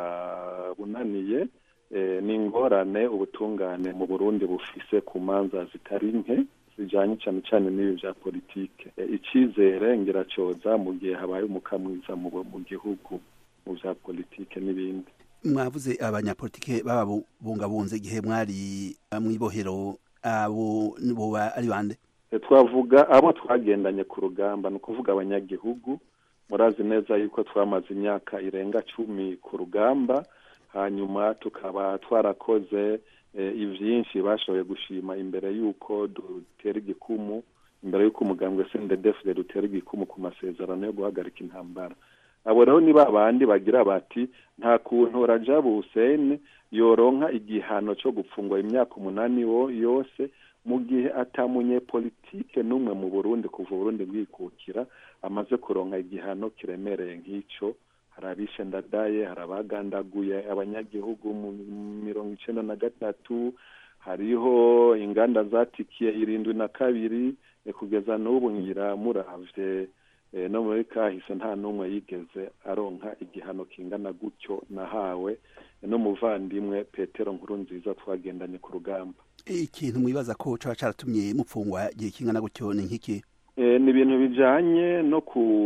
rwarabunaniye ni ingorane ubutungane mu burundi bufise ku manza zitari nke zijanye cyane cyane n'ibi bya politike icyizere ngiracoza mu gihe habaye umukamwiza mu gihugu mu bya politike n'ibindi mwavuze abanyapolitike bababungabunze igihe mwari mw'ibohero abo boba ari bande twavuga abo twagendanye ku rugamba ni ukuvuga abanyagihugu murazi neza yuko twamaze imyaka irenga cumi ku rugamba hanyuma tukaba twarakoze ibyinshi bashoboye gushima imbere y'uko dutera igikumu imbere y'uko umugambwe sendedefide dutera igikumu ku masezerano yo guhagarika intambara abo rero ni ba bandi bagira bati nta kuntu rajabu hussein yoronka igihano cyo gupfungwa imyaka umunani yose mu gihe atamunye politike n'umwe mu burundi kuva uburundi bwikukira amaze kuronka igihano kiremereye nk'icyo hari abishe ndadaye hari abagandaguye abanyagihugu mu mirongo icenda na gatatu hariho inganda zatikiye irindwi na kabiri kugeza n'ubu ngira muravye no muri kahise nta n'umwe yigeze aronka igihano kingana gutyo nahawe n'umuvandimwe petero nkuru nziza twagendanye ku rugamba ikintu mwibaza ko caba caratumye mupfungwa igihe kingana gutyo ni nk'iki ni ibintu bijanye no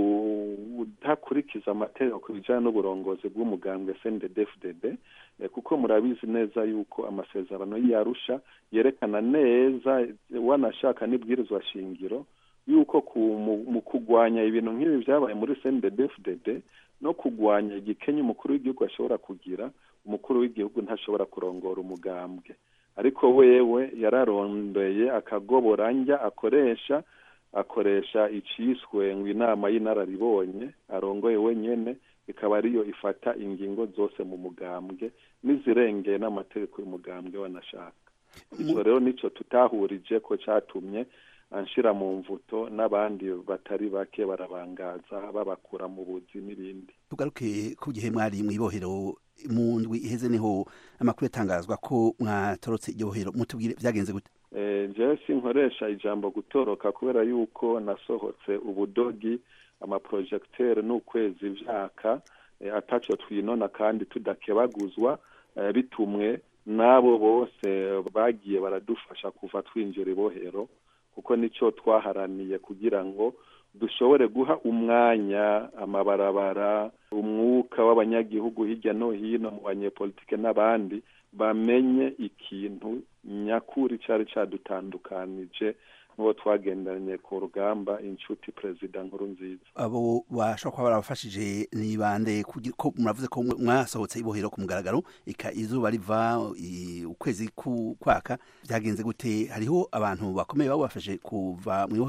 kudakurikiza amategeko ku bijanye n'uburongozi bw'umugambwe cnddfdd kuko murabizi neza yuko amasezerano y'arusha yerekana neza wanashaka n'ibwirizwa shingiro yuko mu kugwanya ibintu nk'ibi byabaye muri cnddfdd no kugwanya igikenya umukuru w'igihugu ashobora kugira umukuru w'igihugu ntashobora kurongora umugambwe ariko wewe yararondeye akagoboranja akoresha akoresha iciswe ngo inama y'inararibonye arongoye wenyene ikaba ariyo ifata ingingo zose mu mugambwe n'izirengeye n'amategeko y'umugambwe wanashaka icyo rero nicyo tutahurije ko cyatumye anshira mu mvuto n'abandi batari bake barabangaza babakura mu buzi n'ibindi tugaruke ku gihe mwari mw'ibohero mu ndwi iheze niho amakuru yatangazwa ko mwatorotse iryo bohero mutubwire byagenze gute jewe sinkoresha ijambo gutoroka kubera yuko nasohotse ubudogi amaprojegiteri n'ukwezi vyaka ataco twinona kandi tudakebaguzwa bitumwe n'abo bose bagiye baradufasha kuva twinjira ibohero kuko nicyo twaharaniye kugira ngo dushobore guha umwanya amabarabara umwuka w'abanyagihugu hirya no hino mu banyepolitike n'abandi bamenye ikintu nyakuri cyari cyadutandukanije n'uwo twagendanye ku rugamba inshuti perezida nkuru nziza abo bashobora kuba barabafashije ni bande ko muravuze ko mwasohotse ibohero ku mugaragaro ika izuba riva ukwezi kwaka byagenze gute hariho abantu bakomeye babafashe kuva mu ibohero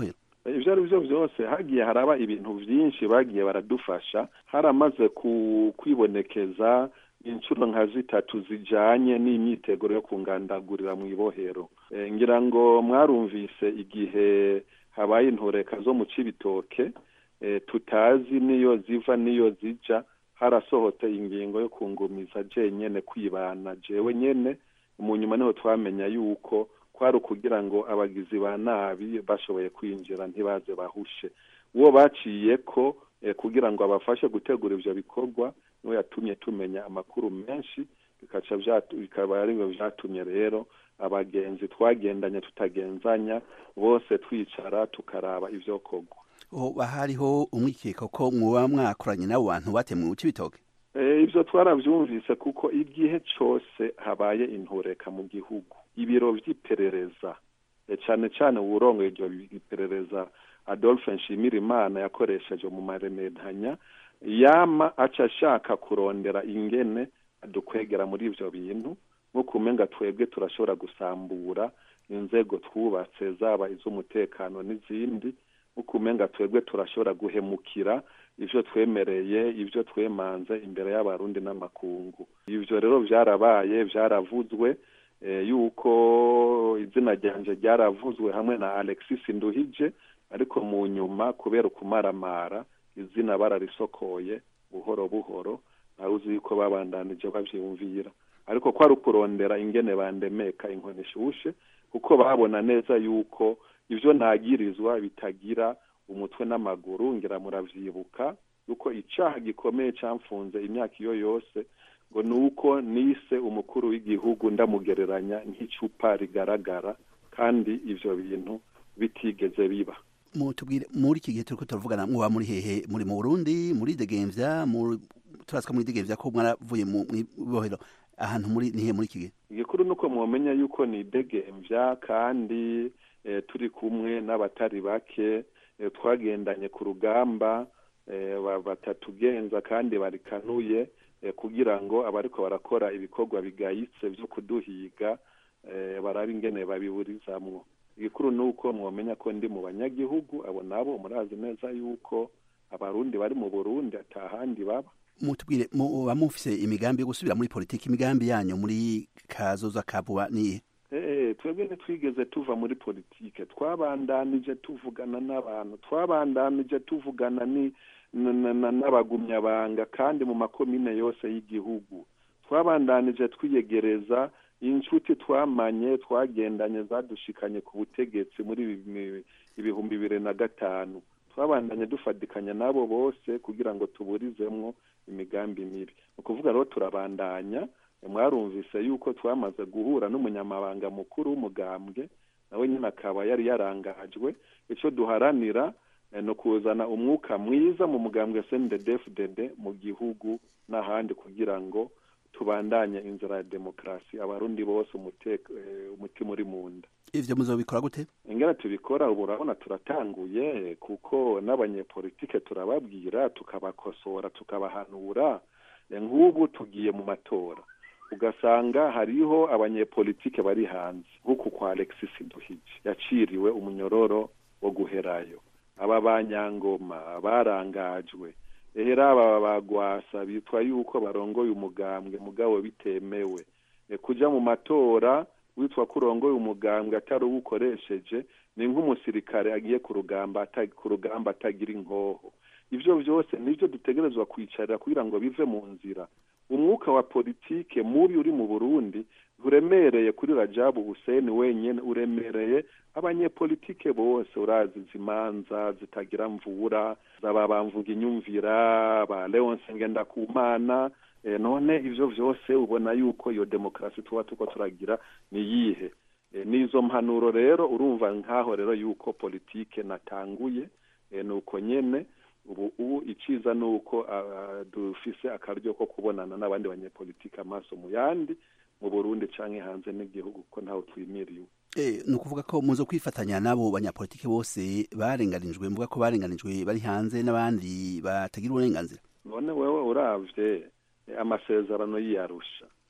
ibyo ari byo byose hagiye haraba ibintu byinshi bagiye baradufasha haramaze ku- kwibonekeza inshuro nka zitatu zijanye n'imyiteguro yo kungandagurira mu ibohero Eh, ngira ngo mwarumvise igihe habaye intureka zo mu cibitoke eh, tutazi niyo ziva niyo zija harasohotse ingingo yo kungumiza jenyene kwibana jewe nyene mu nyuma niho twamenya yuko kwari ukugira ngo abagizi ba nabi bashoboye kwinjira ntibaze bahushe uwo baciye ko eh, kugira ngo abafashe gutegura ivyo bikorwa niwe yatumye tumenya amakuru menshi bikaca vyatu- bikaba ari byo vyatumye rero abagenzi twagendanye tutagenzanya bose twicara tukaraba ivyokorwa hoba hariho umwikeko ko muba mwakoranye n'abo bantu batemwe uci bitoke Eh, ivyo twaravyumvise kuko igihe cose habaye intureka mu gihugu ibiro vy'iperereza eh, cane cane uwurongoye iryo iperereza adolphe nshimirimana yakoresheje mu maremedanya yama aca ashaka kurondera ingene adukwegera muri ivyo bintu nk'uko umenga twebwe turashobora gusambura inzego twubatse zaba iz'umutekano n'izindi nk'uko umenga twebwe turashobora guhemukira ivyo twemereye ivyo twemanze imbere y'abarundi n'amakungu ivyo rero vyarabaye vyaravuzwe eh, yuko izina ryanje ryaravuzwe hamwe na alexis nduhije ariko mu nyuma kubera ukumaramara izina bararisokoye buhoro buhoro nawe uzi yuko babandanije bavyumvira ariko kwari ukurondera ingene bandemeka inkoni ishushe kuko babona neza yuko ivyo nagirizwa bitagira umutwe n'amaguru ngira muravyibuka yuko icaha gikomeye camfunze imyaka iyo yose ngo ni uko nise umukuru w'igihugu ndamugereranya nk'icupa rigaragara kandi ivyo bintu bitigeze biba mutubwire muri iki gihe turiko turavugana muba muri hehe muri mu Burundi muri Degemvya muri turasika muri Degemvya ko mwaravuye mu ibohero ahantu muri nihe muri iki gihe igikuru nuko mwomenya yuko ni degemvya kandi eh, turi kumwe n'abatari bake eh, twagendanye ku rugamba eh, ba- batatugenza kandi barikanuye eh, kugira ngo abariko barakora ibikorwa bigayitse vyo kuduhiga eh, barabe ingene babiburizamwo igikuru nuko mwomenya ko ndi mu banyagihugu abo nabo murazi neza yuko abarundi bari mu burundi atahandi baba mutubwire muba mufise imigambi yo gusubira muri politiki imigambi yanyu muri kazoza ka vuba nihe Eh, twebwe ntitwigeze tuva muri politike twabandanije tuvugana n'abantu twabandanije tuvugana ni na- na- na- n'abagumyabanga kandi mu makomine yose y'igihugu twabandanije twiyegereza inshuti twamanye twagendanye zadushikanye ku butegetsi muri ibi- mi- ibihumbi bibiri na gatanu twabandanye dufatikanya n'abo bose kugira ngo tuburizemwo imigambi mibi ni ukuvuga rero turabandanya mwarumvise yuko twamaze guhura n'umunyamabanga mukuru w'umugambwe nawe nyine akaba yari yarangajwe icyo duharanira eh, ni ukuzana umwuka mwiza mu mugambwe snddfdd mu gihugu n'ahandi kugira ngo tubandanye inzira ya demokarasi abarundi bose umuteka eh, umutima uri mu nda ivyo muzobikora gute ingana tubikora ubu urabona turatanguye kuko n'abanyepolitike turababwira tukabakosora tukabahanura Eh, nk'ubu tugiye mu matora ugasanga hariho abanyepolitike bari hanze nk'uku kwa alexis duhije yaciriwe umunyororo wo guherayo aba banyangoma barangajwe ehera aba bagwasa bitwa yuko barongoye umugambwe mugabo bitemewe Eh, kuja mu matora witwa ko urongoye umugambwe atari uwukoresheje ni nk'umusirikare agiye ku rugamba ata- ku rugamba atagira inkoho ivyo vyose nivyo dutegerezwa kwicarira kugira ngo bive mu nzira umwuka wa politike mubi uri mu burundi uremereye kuri rajabu huseni wenyene uremereye abanyepolitike bose urazi izimanza zitagira mvura zaba bamvuga inyumvira ba leonse ngendakumana eh, none ivyo vyose ubona yuko iyo demokarasi tuba tuko turagira ni yihe Eh, n'izo mpanuro rero urumva nkaho rero yuko politike natanguye eh, nuko nyene ubu ubu iciza ni uko ah, dufise akaryo ko kubonana n'abandi banyepolitike amaso mu yandi mu burundi canke hanze n'igihugu kuko ntaho twimiriye ubu Eh, ni ukuvuga ko muzo kwifatanya n'abo banyapolitiki bose barenganijwe mvuga ko barenganijwe bari hanze n'abandi batagira uburenganzira none wewe uravye eh, amasezerano y'iyarusha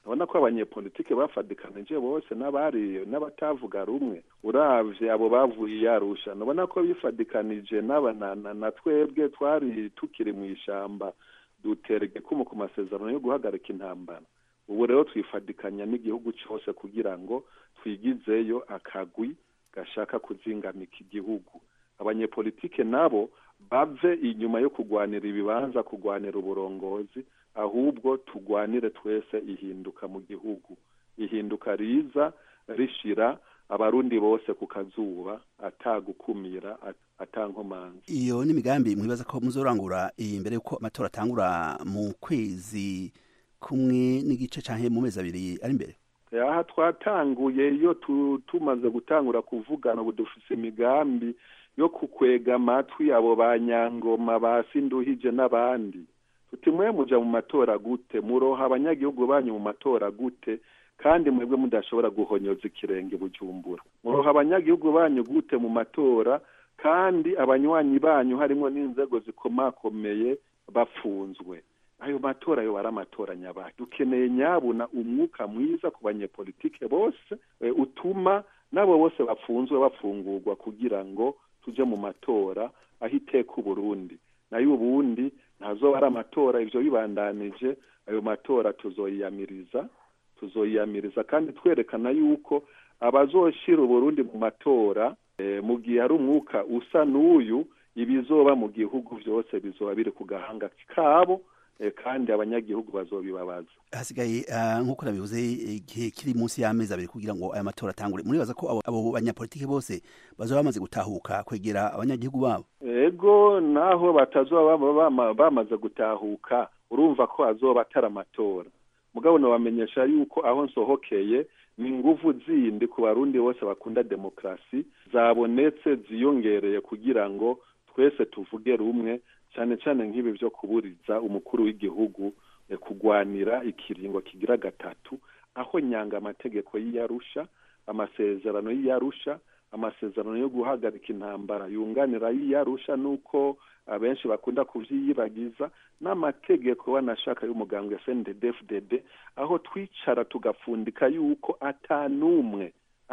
urabona ko abanyepolitike bafadikanije bose n'abari n'abatavuga rumwe uravye abo bavuye yarusha urabona ko bifadikanije n'aba na, na, na twebwe twari tukiri mu ishamba dutera igikumu ku masezerano yo guhagarika intambara ubu rero twifadikanya n'igihugu cyose kugira ngo twigizeyo akagwi gashaka kuzingamika igihugu abanyepolitike nabo bave inyuma yo kugwanira ibibanza kugwanira uburongozi ahubwo tugwanire twese ihinduka mu gihugu ihinduka riza rishira abarundi bose ku kazuba atagukumira atankomanzi iyo ni imigambi mwibaza ko muzorangura imbere yuko amatora atangura mu kwezi kumwe n'igice canke mu mezi abiri ari imbere aha twatanguye iyo tumaze gutangura kuvugana ubu dufise imigambi yo kukwega amatwi abo ba nyangoma ba sinduhije n'abandi tuti mwe muja mu matora gute muroha abanyagihugu banyu mu matora gute kandi mwebwe mudashobora guhonyoza ikirenge bujumbura muroha abanyagihugu banyu gute mu matora kandi abanywanyi banyu harimo n'inzego zikomakomeye bafunzwe ayo matora yo ari amatora nyabaye dukeneye nyabuna umwuka mwiza ku banyepolitike bose utuma n'abo bose bafunzwe bafungurwa kugira ngo tuje mu matora aho iteka uburundi nayo ubundi ntazoba ari amatora ivyo bibandanije ayo matora tuzoyiyamiriza tuzoyiyamiriza kandi twerekana yuko abazoshira uburundi mu matora mu gihe hari umwuka usa n'uyu ibizoba mu gihugu vyose bizoba biri ku gahanga kabo kandi abanyagihugu bazobibabaza hasigaye nk'uko nabivuze igihe kiri munsi y'amezi abiri kugira ngo aya matora atangure muribaza ko abo banyapolitiki bose bazoba bamaze gutahuka kwegera abanyagihugu babo ego naho batazoba bamaze gutahuka urumva ko azoba atari amatora mugabo nabamenyesha yuko aho nsohokeye ni inguvu zindi ku barundi bose bakunda demokarasi zabonetse ziyongereye kugira ngo twese tuvuge rumwe cyane cyane nk'ibi byo kuburiza umukuru w'igihugu kugwanira ikiringo kigira gatatu aho nyanga amategeko y'iyarusha amasezerano y'iyarusha amasezerano yo guhagarika intambara yunganira y'iyarusha nuko abenshi bakunda kuvyiyibagiza n'amategeko banashaka y'umugambwe CNDD-FDD aho twicara tugafundika yuko atanumwe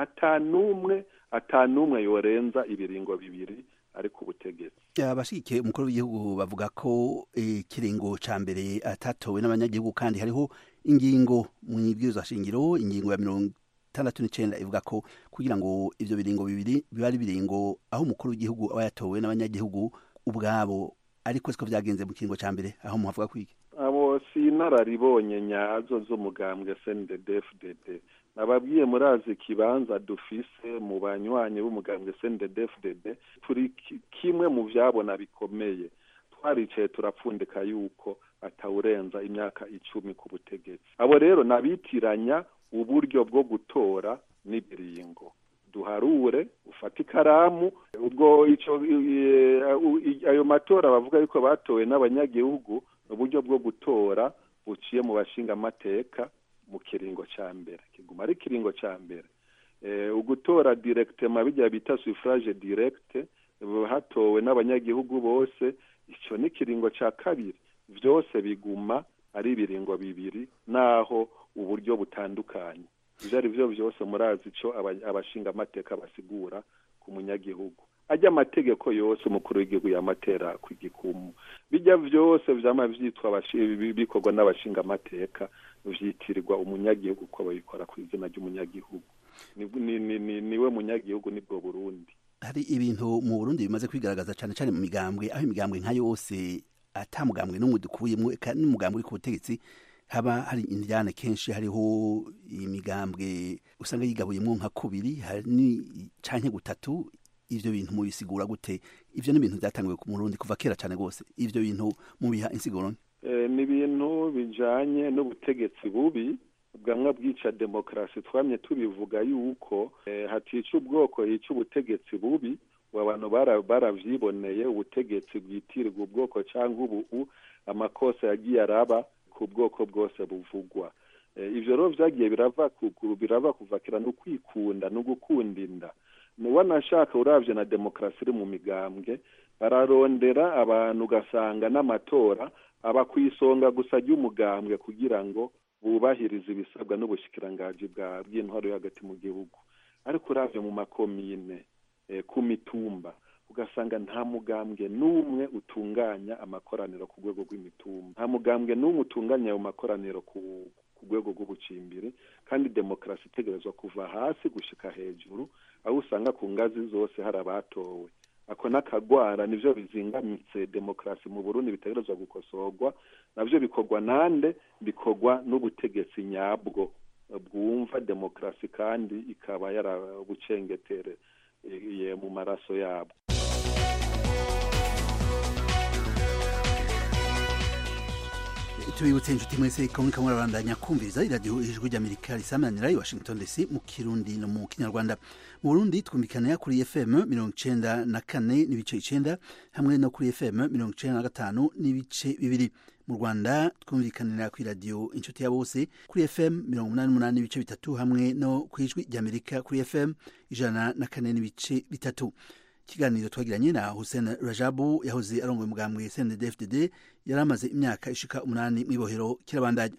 atanumwe atanumwe yorenza ibiringo bibiri ari ku butegetsi abashigikiye umukuru w'igihugu bavuga ko ikiringo ca mbere atatowe n'abanyagihugu kandi hariho ingingo mu ibwirizwa shingiro ingingo ya mirongo itandatu n'icenda ivuga ko kugira ngo ivyo biringo bibiri biba ari biringo aho umukuru w'igihugu aba yatowe n'abanyagihugu ubwabo ariko siko vyagenze mu kiringo ca mbere aho muhavuga kwiki abo si inararibonye nyazo z'umugambwe CNDD-FDD nababwiye murazi ikibanza dufise mu banywanyi b'umugambwe CNDD-FDD turi kimwe mu vyabona bikomeye twaricaye turapfundika yuko atawurenza imyaka icumi ku butegetsi abo rero nabitiranya uburyo bwo gutora n'ibiringo duharure ufate ikaramu ubwo ico ayo matora bavuga yuko batowe n'abanyagihugu uburyo bwo gutora buciye mu bashingamateka mu kiringo ca mbere kiguma ari ikiringo ca mbere ugutora directement bijya bita suffrage direct hatowe n'abanyagihugu bose ico ni ikiringo ca kabiri vyose biguma ari ibiringo bibiri naho uburyo butandukanye ivyo ari vyo vyose murazi ico abashingamateka basigura ku munyagihugu ajya amategeko yose umukuru w'igihugu yamatera ku gikumu bijya vyose vyama vyitwa bikorwa n'abashingamateka vyitirirwa umunyagihugu ko babikora ku izina ry'umunyagihugu niwe munyagihugu nibwo burundi hari ibintu mu burundi bimaze kwigaragaza cyane cyane mu migambwe aho imigambwe nka yose ata mugambwe n'umwe dukuyemo n'umugambwe uri ku butegetsi haba hari indyane kenshi hariho imigambwe usanga yigabuyemo nka kubiri hari canke gutatu ivyo bintu mubisigura gute ivyo ni ibintu byatangiwe ku murundi kuva kera cyane rwose ivyo bintu mubiha insiguro ni ibintu bijanye n'ubutegetsi bubi bwamwe bwica demokarasi twamye tubivuga yuko hatica ubwoko hica ubutegetsi bubi abantu baravyiboneye ubutegetsi bwitirirwa ubwoko cyangwa ubu amakosa yagiye araba ku bwoko bwose buvugwa ivyo rero vyagiye birava kuguru birava kuvakira no kwikunda no gukunda inda wanashaka uravye na demokarasi iri mu migambwe bararondera abantu ugasanga n'amatora aba ku isonga gusa ry'umugambwe kugira ngo bubahiriza ibisabwa n'ubushikiranganji bwa bw'intwaro yo hagati mu gihugu ariko uravye mu makomine eh, ku mitumba ugasanga nta mugambwe n'umwe utunganya amakoraniro ku rwego rw'imitumba nta mugambwe n'umwe utunganya ayo makoraniro ku ku rwego rw'ubucimbiri kandi demokarasi itegerezwa kuva hasi gushika hejuru aho usanga ku ngazi zose hari abatowe ako n'akagwara nivyo bizingamitse demokarasi mu burundi bitegerezwa gukosorwa navyo bikorwa nande bikorwa n'ubutegetsi nyabwo bwumva demokarasi kandi ikaba yarabucengetere eh, mu maraso yabo tubibutse inshuti mwese ko muriko murabandanya kumviriza iradiyo ijwi ry'amerika risamanira i washington dc mu kirundi no mu kinyarwanda mu burundi twumvikanira kuri fm mirongo icenda na kane n'ibice icenda hamwe no kuri fm mirongo icenda na gatanu n'ibice bibiri mu rwanda twumvikanira ku iradiyo inshuti ya bose kuri fm mirongo umunani n'umunani n'ibice bitatu hamwe no ku ijwi ry'amerika kuri fm ijana na kane n'ibice bitatu ikiganiro twagiranye na hussein rajabu yahoze arongoye umugambwe cnddfdd yari amaze imyaka ishika umunani mw'ibohero kirabandanya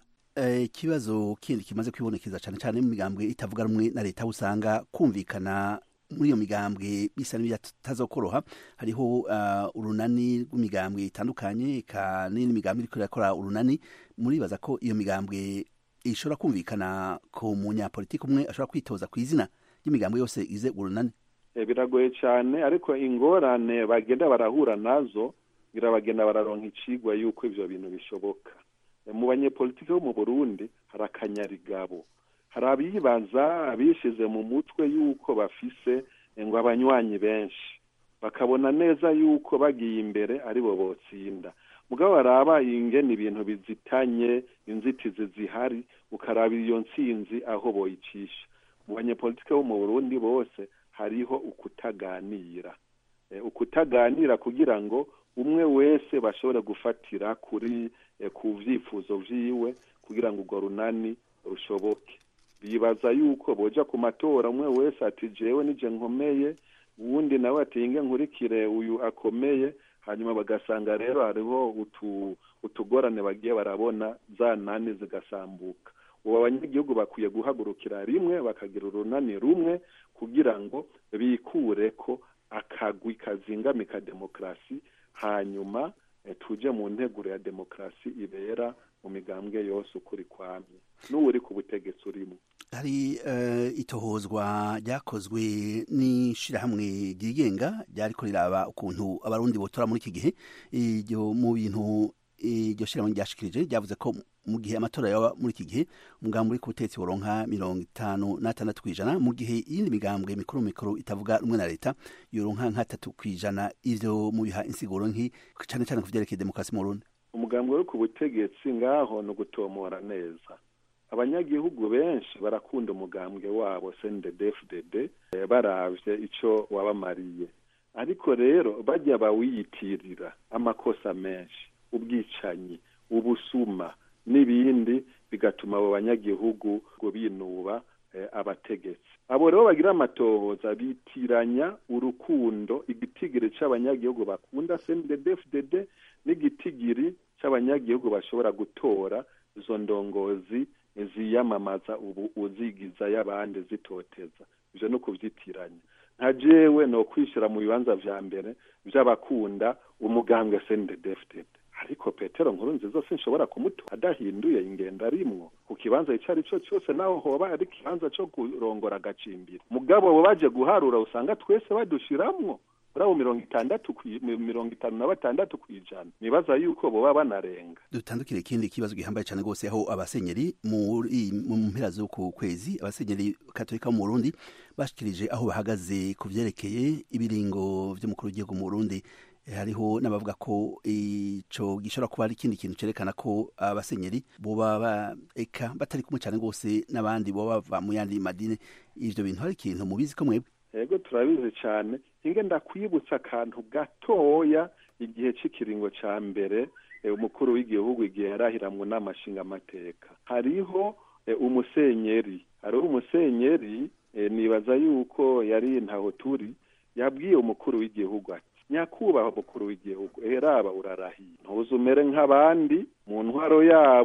ikibazo kindi kimaze kwibonekeza cyane cyane mu migambwe itavuga rumwe na leta aho usanga kumvikana muri iyo migambwe bisa n'ibitazokoroha hariho uh, urunani rw'imigambwe itandukanye eka n'indi migambwe iriko irakora urunani muribaza ko iyo migambwe ishobora kumvikana ku munyapolitiki umwe ashobora kwitoza ku izina ry'imigambwe yose ize urunani Eh, biragoye cyane ariko ingorane bagenda barahura nazo ngira bagenda bararonka icigwa yuko ivyo bintu bishoboka Eh, mu banyepolitiki bo mu burundi hari akanyarigabo hari abibaza abishize mu mutwe yuko bafise eh, ngo abanywanyi benshi bakabona neza yuko bagiye imbere aribo botsinda mugabo baraba ingene ibintu bizitanye inzitizi zihari ukaraba iyo ntsinzi aho boyicisha mu banyepolitiki bo mu burundi bose hariho ukutaganira Eh, ukutaganira kugira ngo umwe wese bashobore gufatira kuri eh, ku vyifuzo vyiwe kugira ngo urwo runani rushoboke bibaza yuko boja ku matora umwe wese ati jewe nije nkomeye uwundi nawe ati inge nkurikire uyu akomeye hanyuma bagasanga rero hariho utu utugorane bagiye barabona za nani zigasambuka ubu abanyagihugu bakwiye guhagurukira rimwe bakagira urunani rumwe kugira ngo bikure ko akagwi kazingamika demokarasi hanyuma eh, tuje mu nteguro ya demokarasi ibera mu migambwe yose ukuri kwamye n'uwuri ku butegetsi urimo hari uh, itohozwa ryakozwe n'ishirahamwe ryigenga ryariko riraba ukuntu abarundi botora muri iki gihe iryo mu bintu iryo shirahamwe ryashikirije ryavuze ko mu gihe amatora yaba muri iki gihe umugambi uri ku butegetsi woronka mirongo itanu n'atandatu kw'ijana mu gihe iyindi migambwe mikuru mikuru itavuga rumwe na leta yoronka nk'atatu kw'ijana ivyo mu biha insiguro nki cane cane ku vyerekeye demokarasi mu burundi umugambi uri ku butegetsi ngaho ni ugutomora neza abanyagihugu benshi barakunda umugambwe wabo cnddfdd eh, baravye ico wabamariye ariko rero bajya bawiyitirira amakosa menshi ubwicanyi ubusuma n'ibindi bigatuma abo banyagihugu ngo binuba eh, abategetsi abo rero bagira amatohoza bitiranya urukundo igitigiri c'abanyagihugu bakunda cnddfdd n'igitigiri c'abanyagihugu bashobora gutora izo ndongozi ziyamamaza ubu uzigiza y'abandi zitoteza ivyo no kuvyitiranya nka jewe no kwishira mu bibanza vya mbere vy'abakunda umugambwe cnddfdd ariko petero nkuru nziza sinshobora kumutora adahinduye ingendo arimwo ku kibanza ico ari cyo cyose naho hoba ari ikibanza co kurongora agacimbiri mugabo bo baje guharura usanga twese badushiramwo muri abo mirongo itandatu kwi- mi- mirongo itanu na batandatu kw'ijana nibaza yuko boba banarenga dutandukire ikindi kibazo gihambaye cyane rwose aho abasenyeri muri mu mpera z'uku kwezi abasenyeri katolika mu Burundi bashikirije aho bahagaze ku vyerekeye ibiringo vy'umukuru w'igihugu mu Burundi Eh, hariho n'abavuga ko ico gishobora kuba ari ikindi kintu cerekana ko abasenyeri boba ba eka batari kumwe cyane rwose n'abandi boba bava mu yandi madini ivyo bintu hari ikintu mubizi ko mwebwe yego turabizi cyane inge ndakwibutsa akantu gatoya igihe c'ikiringo ca mbere eh, umukuru w'igihugu igihe yarahira mu nama nshingamateka hariho eh, umusenyeri hariho umusenyeri eh, nibaza yuko yari ntaho turi yabwiye umukuru w'igihugu ati nyakubahwa mukuru w'igihugu eheraba urarahiye ntuze umere nk'abandi mu ntwaro yabo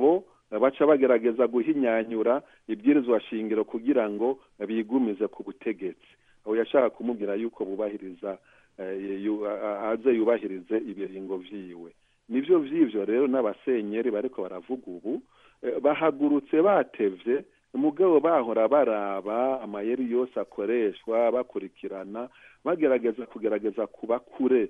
baca bagerageza guhinyanyura ibwirizwa shingiro kugira ngo bigumize ku butegetsi aho yashaka kumubwira yuko bubahiriza aze yubahirize ibiringo vyiwe nivyo vy'ivyo rero n'abasenyeri bariko baravuga ubu bahagurutse batevye mugabo bahora baraba amayeri yose akoreshwa bakurikirana bagerageza kugerageza kuba kure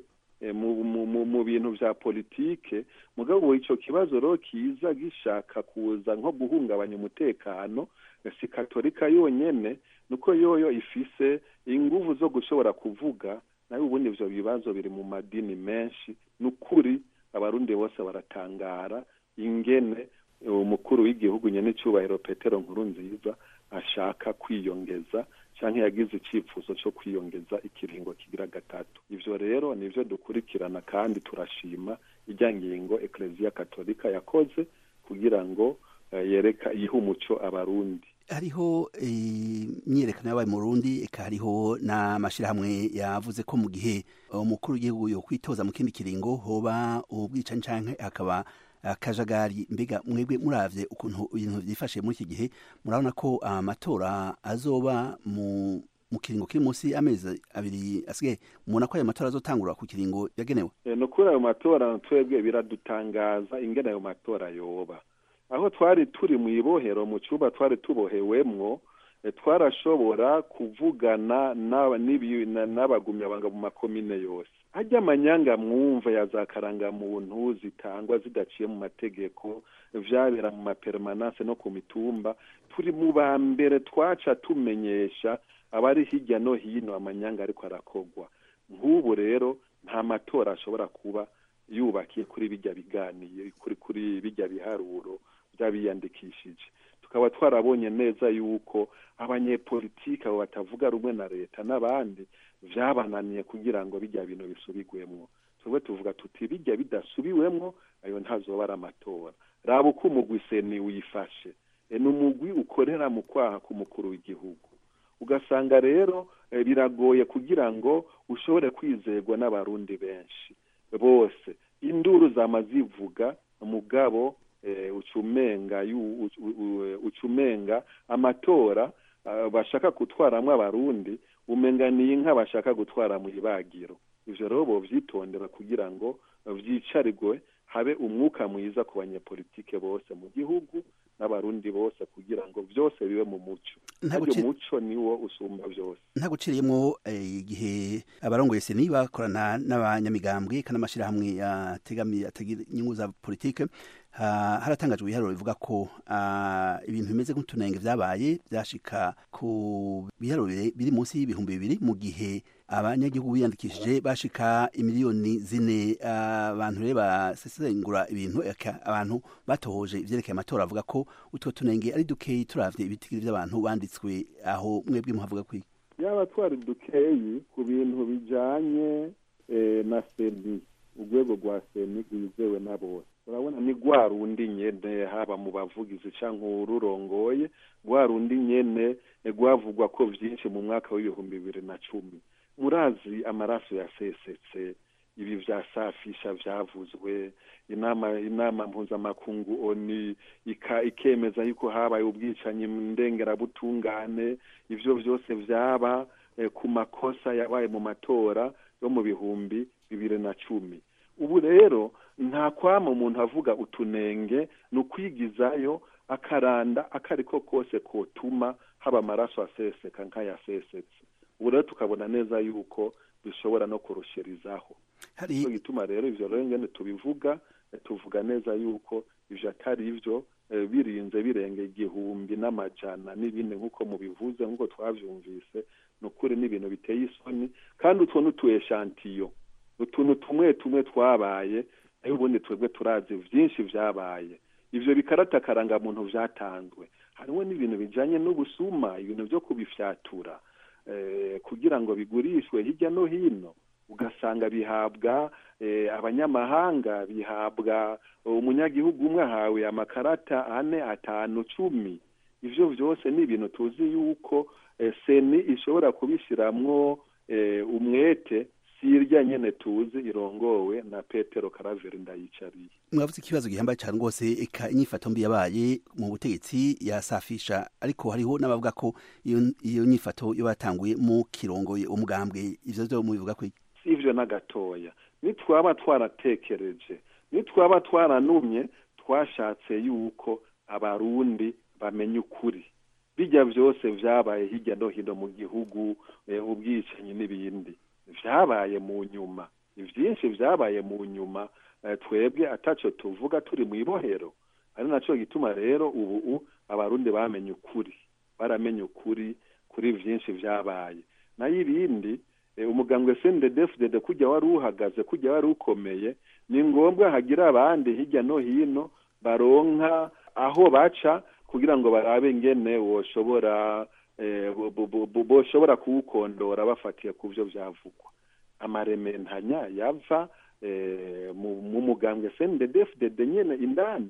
mu bintu vya politike mugabo ico kibazo rero kiza gishaka kuza nko guhungabanya umutekano si katolika yonyene nuko yoyo ifise inguvu zo gushobora kuvuga nayo ubundi ivyo bibazo biri mu madini menshi nukuri abarundi bose baratangara ingene umukuru w'igihugu nyene icubahiro petero nkuru nziza ashaka kwiyongeza canke yagize icifuzo co kwiyongeza ikiringo kigira gatatu ivyo rero nivyo dukurikirana kandi turashima irya ngingo ekleziya katolika yakoze kugira ngo yereka ihe umuco abarundi hariho imyiyerekano yabaye mu Burundi eka hariho n'amashyirahamwe yavuze ko mu gihe umukuru w'igihugu yo kwitoza mu kindi kiringo hoba ubwicanyi canke hakaba akajagari mbega mwebwe muravye ukuntu ibintu byifashe muri iki gihe murabona ko amatora azoba mu mu kiringo kiri munsi y'amezi abiri asigaye mubona ko ayo matora azotangura ku kiringo yagenewe ni ukuri ayo matora twebwe biradutangaza ingene ayo matora yoba aho twari turi mu ibohero mu cyumba twari tubohewemwo twarashobora kuvugana n'abagumyabanga mu makomine yose hajya amanyanga mwumva ya za karangamuntu zitangwa zidaciye mu mategeko vyabera mu mapermanance no ku mitumba turi mu ba mbere twaca tumenyesha abari hirya no hino amanyanga ariko arakogwa nk'ubu rero nta matora ashobora kuba yubakiye kuri bijya biganiye kuri kuri bijya biharuro by'abiyandikishije tukaba twarabonye neza yuko abanyepolitiki abo batavuga rumwe na leta n'abandi vyabananiye kugira ngo bijya bintu bisubigwemwo twebwe tuvuga tuti bijya bidasubiwemwo ayo ntazoba ari amatora raba uko umugwi seni wifashe ni umugwi ukorera mu kwaha k'umukuru w'igihugu ugasanga rero biragoye kugira ngo ushobore kwizerwa n'abarundi benshi bose induru zama zivuga mugabo ucumenga ucumenga amatora bashaka gutwaramwo abarundi umenganiye inka bashaka gutwara mu ibagiro ivyo rero bovyitondera kugira ngo vyicarigwe habe umwuka mwiza ku banyepolitike bose mu gihugu n'abarundi bose kugira ngo vyose bibe mu muco aryo muco niwo usumba vyose nta guciriyemwo igihe abarongoye seni bakorana n'abanyamigambwe kandi amashyirahamwe yategamiye atagira inyungu za politike haratangajwe ibiharuro bivuga ko ibintu bimeze nk'utunenge vyabaye vyashika ku biharuro biri munsi y'ibihumbi bibiri mu gihe abanyagihugu biyandikishije bashika imiliyoni zine abantu rero basesengura ibintu abantu batohoje ivyerekeye amatora avuga ko utwo tunenge ari dukeyi turavye ibitigiri vy'abantu banditswe aho mwebwe muhavuga kwiki yaba twari dukeyi ku bintu bijanye na seni urwego rwa seni rwizewe na bose urabona ni rwa rundi nyene haba mu bavugizi canke ururongoye rwa rundi nyene rwavugwa ko vyinshi mu mwaka w'ibihumbi bibiri na cumi murazi amaraso yasesetse ibi vya safisha vyavuzwe inama inama mpuzamakungu oni ika ikemeza yuko habaye ubwicanyi ndengerabutungane ivyo vyose vyaba eh, ku makosa yabaye mu matora yo mu bihumbi bibiri na cumi ubu rero nta kwama umuntu avuga utunenge ni ukwigizayo akaranda akariko kose kotuma haba amaraso aseseka nk'ayasesetse ubu rero tukabona neza yuko bishobora no kurushirizaho hari gituma rero ivyo rero ngene tubivuga tuvuga neza yuko ivyo atari ivyo birinze birenga igihumbi n'amajana n'ibindi nk'uko mubivuze nk'uko twavyumvise ni ukuri n'ibintu biteye isoni kandi utwo n'utu eshantiyo utuntu tumwe tumwe twabaye aho ubundi twebwe turazi vyinshi vyabaye ivyo bikarata karangamuntu vyatanzwe hariho n'ibintu bijanye n'ubusuma ibintu vyo kubifyatura kugira ngo bigurishwe hirya no hino ugasanga bihabwa abanyamahanga bihabwa umunyagihugu umwe ahawe amakarata ane atanu cumi ivyo vyose ni ibintu tuzi yuko seni ishobora kubishiramwo umwete si irya nyene tuzi irongowe na petero karaveri ndayicariye mwavuze ikibazo gihambaye cyane rwose eka inyifato mbi yabaye mu butegetsi yasafisha ariko hariho n'abavuga ko iyo iyo nyifato yo batanguye mu kirongoye umugambwe ivyo vyo mubivuga ko iki? si ivyo na gatoya nitwaba twaratekereje nitwaba twaranumye twashatse yuko abarundi bamenya ukuri bijya byose vyabaye hirya no hino mu gihugu eh, ubwicanyi n'ibindi vyabaye mu nyuma ivyinshi vyabaye mu nyuma eh, twebwe ataco tuvuga turi mu ibohero ari naco gituma rero ubu u- abarundi bamenye ukuri baramenye ukuri kuri vyinshi vyabaye nayo ibindi eh, umugambwe CNDD-FDD kujya wari uhagaze kujya wari ukomeye ni ngombwa hagira abandi hirya no hino baronka aho baca kugira ngo barabe ngene woshobora eh, bo- bo- bo- bo- boshobora kuwukondora bafatiye ku vyo vyavugwa amarementanya yava eh, mu mu mugambwe CNDD-FDD nyene indani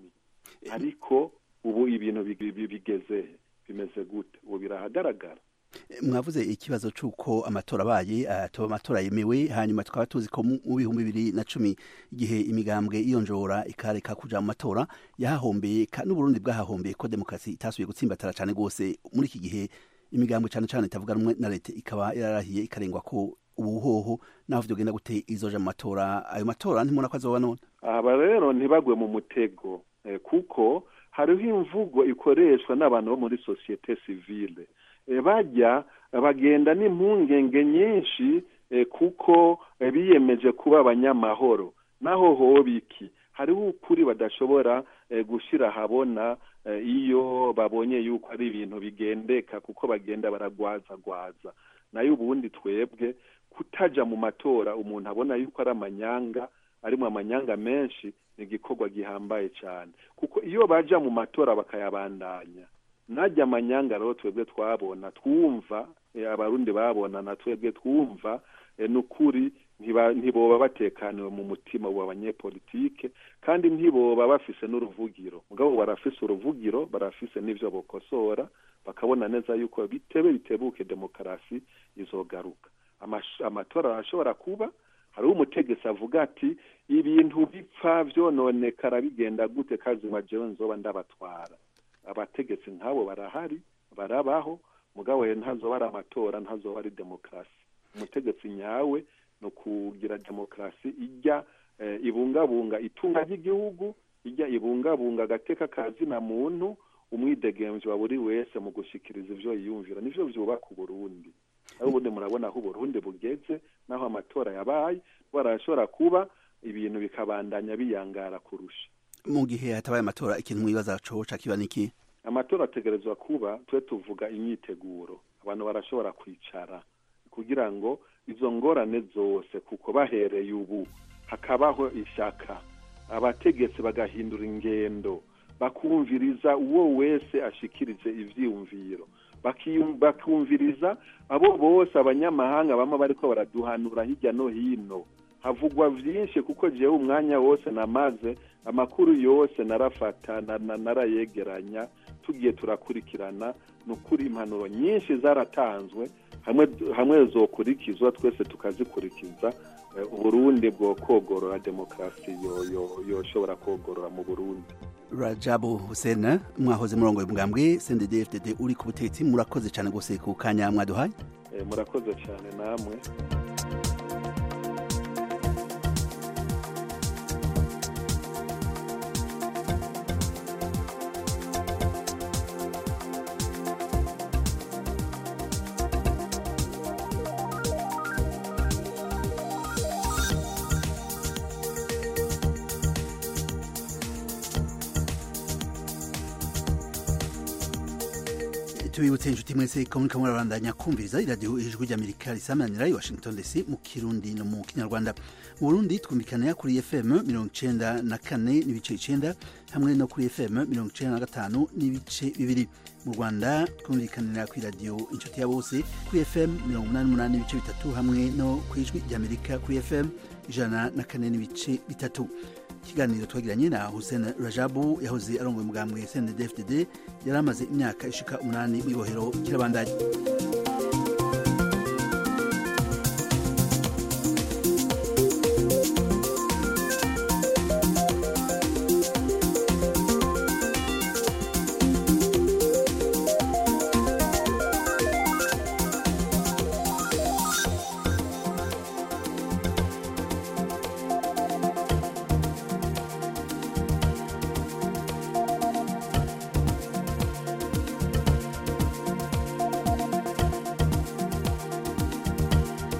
ariko ubu ibintu big- bi- bigeze he? bimeze gute ubu birahagaragara mwavuze ikibazo c'uko amatora abaye atoba amatora yemewe hanyuma tukaba tuzi ko mu mu bihumbi bibiri na cumi igihe imigambwe iyonjora ikareka kuja mu matora yahahombeye ka n'uburundi bwahahombeye ko demokarasi itasubiye gutsimbatara cane rwose muri iki gihe imigambwe cane cane itavuga rumwe na leta ikaba yararahiye ikarengwa ko ubuhoho naho vyogenda gute izoja mu matora ayo matora ntimubona ko azoba none aba rero ntibagwe mu mutego eh, kuko hariho imvugo ikoreshwa n'abantu bo muri sosiyete sivile eh, bajya bagenda n'impungenge nyinshi eh, kuko eh, biyemeje kuba abanyamahoro naho hoba iki hariho ukuri badashobora eh, gushira ahabona eh, iyo babonye yuko ari ibintu bigendeka kuko bagenda baragwazagwaza nayo ubundi twebwe kutaja mu matora umuntu abona yuko ari amanyanga arimo amanyanga menshi ni igikorwa gihambaye cyane kuko iyo baja mu matora bakayabandanya najya amanyanga rero twebwe twabona twumva eh, abarundi babona na twebwe twumva eh, n'ukuri ntiba- ntiboba batekaniwe mu mutima wa banyepolitike kandi ntiboba bafise n'uruvugiro mugabo barafise uruvugiro barafise n'ivyo bokosora bakabona neza yuko bitebe bitebuke demokarasi izogaruka Amash- amatora arashobora kuba hariho umutegetsi avuga ati ibintu bipfa vyononekara bigenda gute kazima jewe nzoba ndabatwara abategetsi nk'abo barahari barabaho mugabo rero ntazoba ari amatora ntazoba ari demokarasi umutegetsi nyawe ni ukugira demokarasi ijya eh, ibungabunga itunga ry'igihugu ijya ibungabunga agateka ka zina muntu umwidegemvyi wa buri wese mu gushikiriza ivyo yiyumvira nivyo vyubaka uburundi aho ubundi murabona aho uburundi bugeze naho amatora yabaye barashobora kuba ibintu bikabandanya biyangara kurusha mu gihe hatabaye amatora ikintu mwibaza coca kiba niki amatora ategerezwa kuba twe tuvuga imyiteguro abantu barashobora kwicara kugira ngo izo ngorane zose kuko bahereye ubu hakabaho ishaka abategetsi bagahindura ingendo bakumviriza uwo wese ashikirije ivyiyumviro Bakiyum- bakumviriza abo bose abanyamahanga bama bariko baraduhanura hirya no hino havugwa vyinshi kuko jewe umwanya wose namaze amakuru yose narafata na- na- narayegeranya tugiye turakurikirana ni ukuri impanuro nyinshi zaratanzwe hamwe hamwe zokurikizwa twese tukazikurikiza eh, uburundi bwo kogorora demokarasi yo- yo- yoshobora kogorora mu burundi rajabu hussein mwahoze murongo mugambwe cndd uri ku butegetsi murakoze cyane rwose ku kanya mwaduhaye Eh, murakoze cyane namwe tubibutse inshuti mwese ko muriko murabandanya kumviriza iradiyo ijwi ry'amerika risamanira i washington dc mu kirundi no mu kinyarwanda mu burundi twumvikanira kuri fm mirongo icenda na kane n'ibice icenda hamwe no kuri fm mirongo icenda na gatanu n'ibice bibiri mu rwanda twumvikanira ku iradiyo inshuti ya bose kuri fm mirongo umunani n'umunani n'ibice bitatu hamwe no ku ijwi ry'amerika kuri fm ijana na kane n'ibice bitatu ikiganiro twagiranye na hussein rajabu yahoze arongoye umugambwe cndd fdd yari amaze imyaka ishika umunani mu ibohero kirabandanya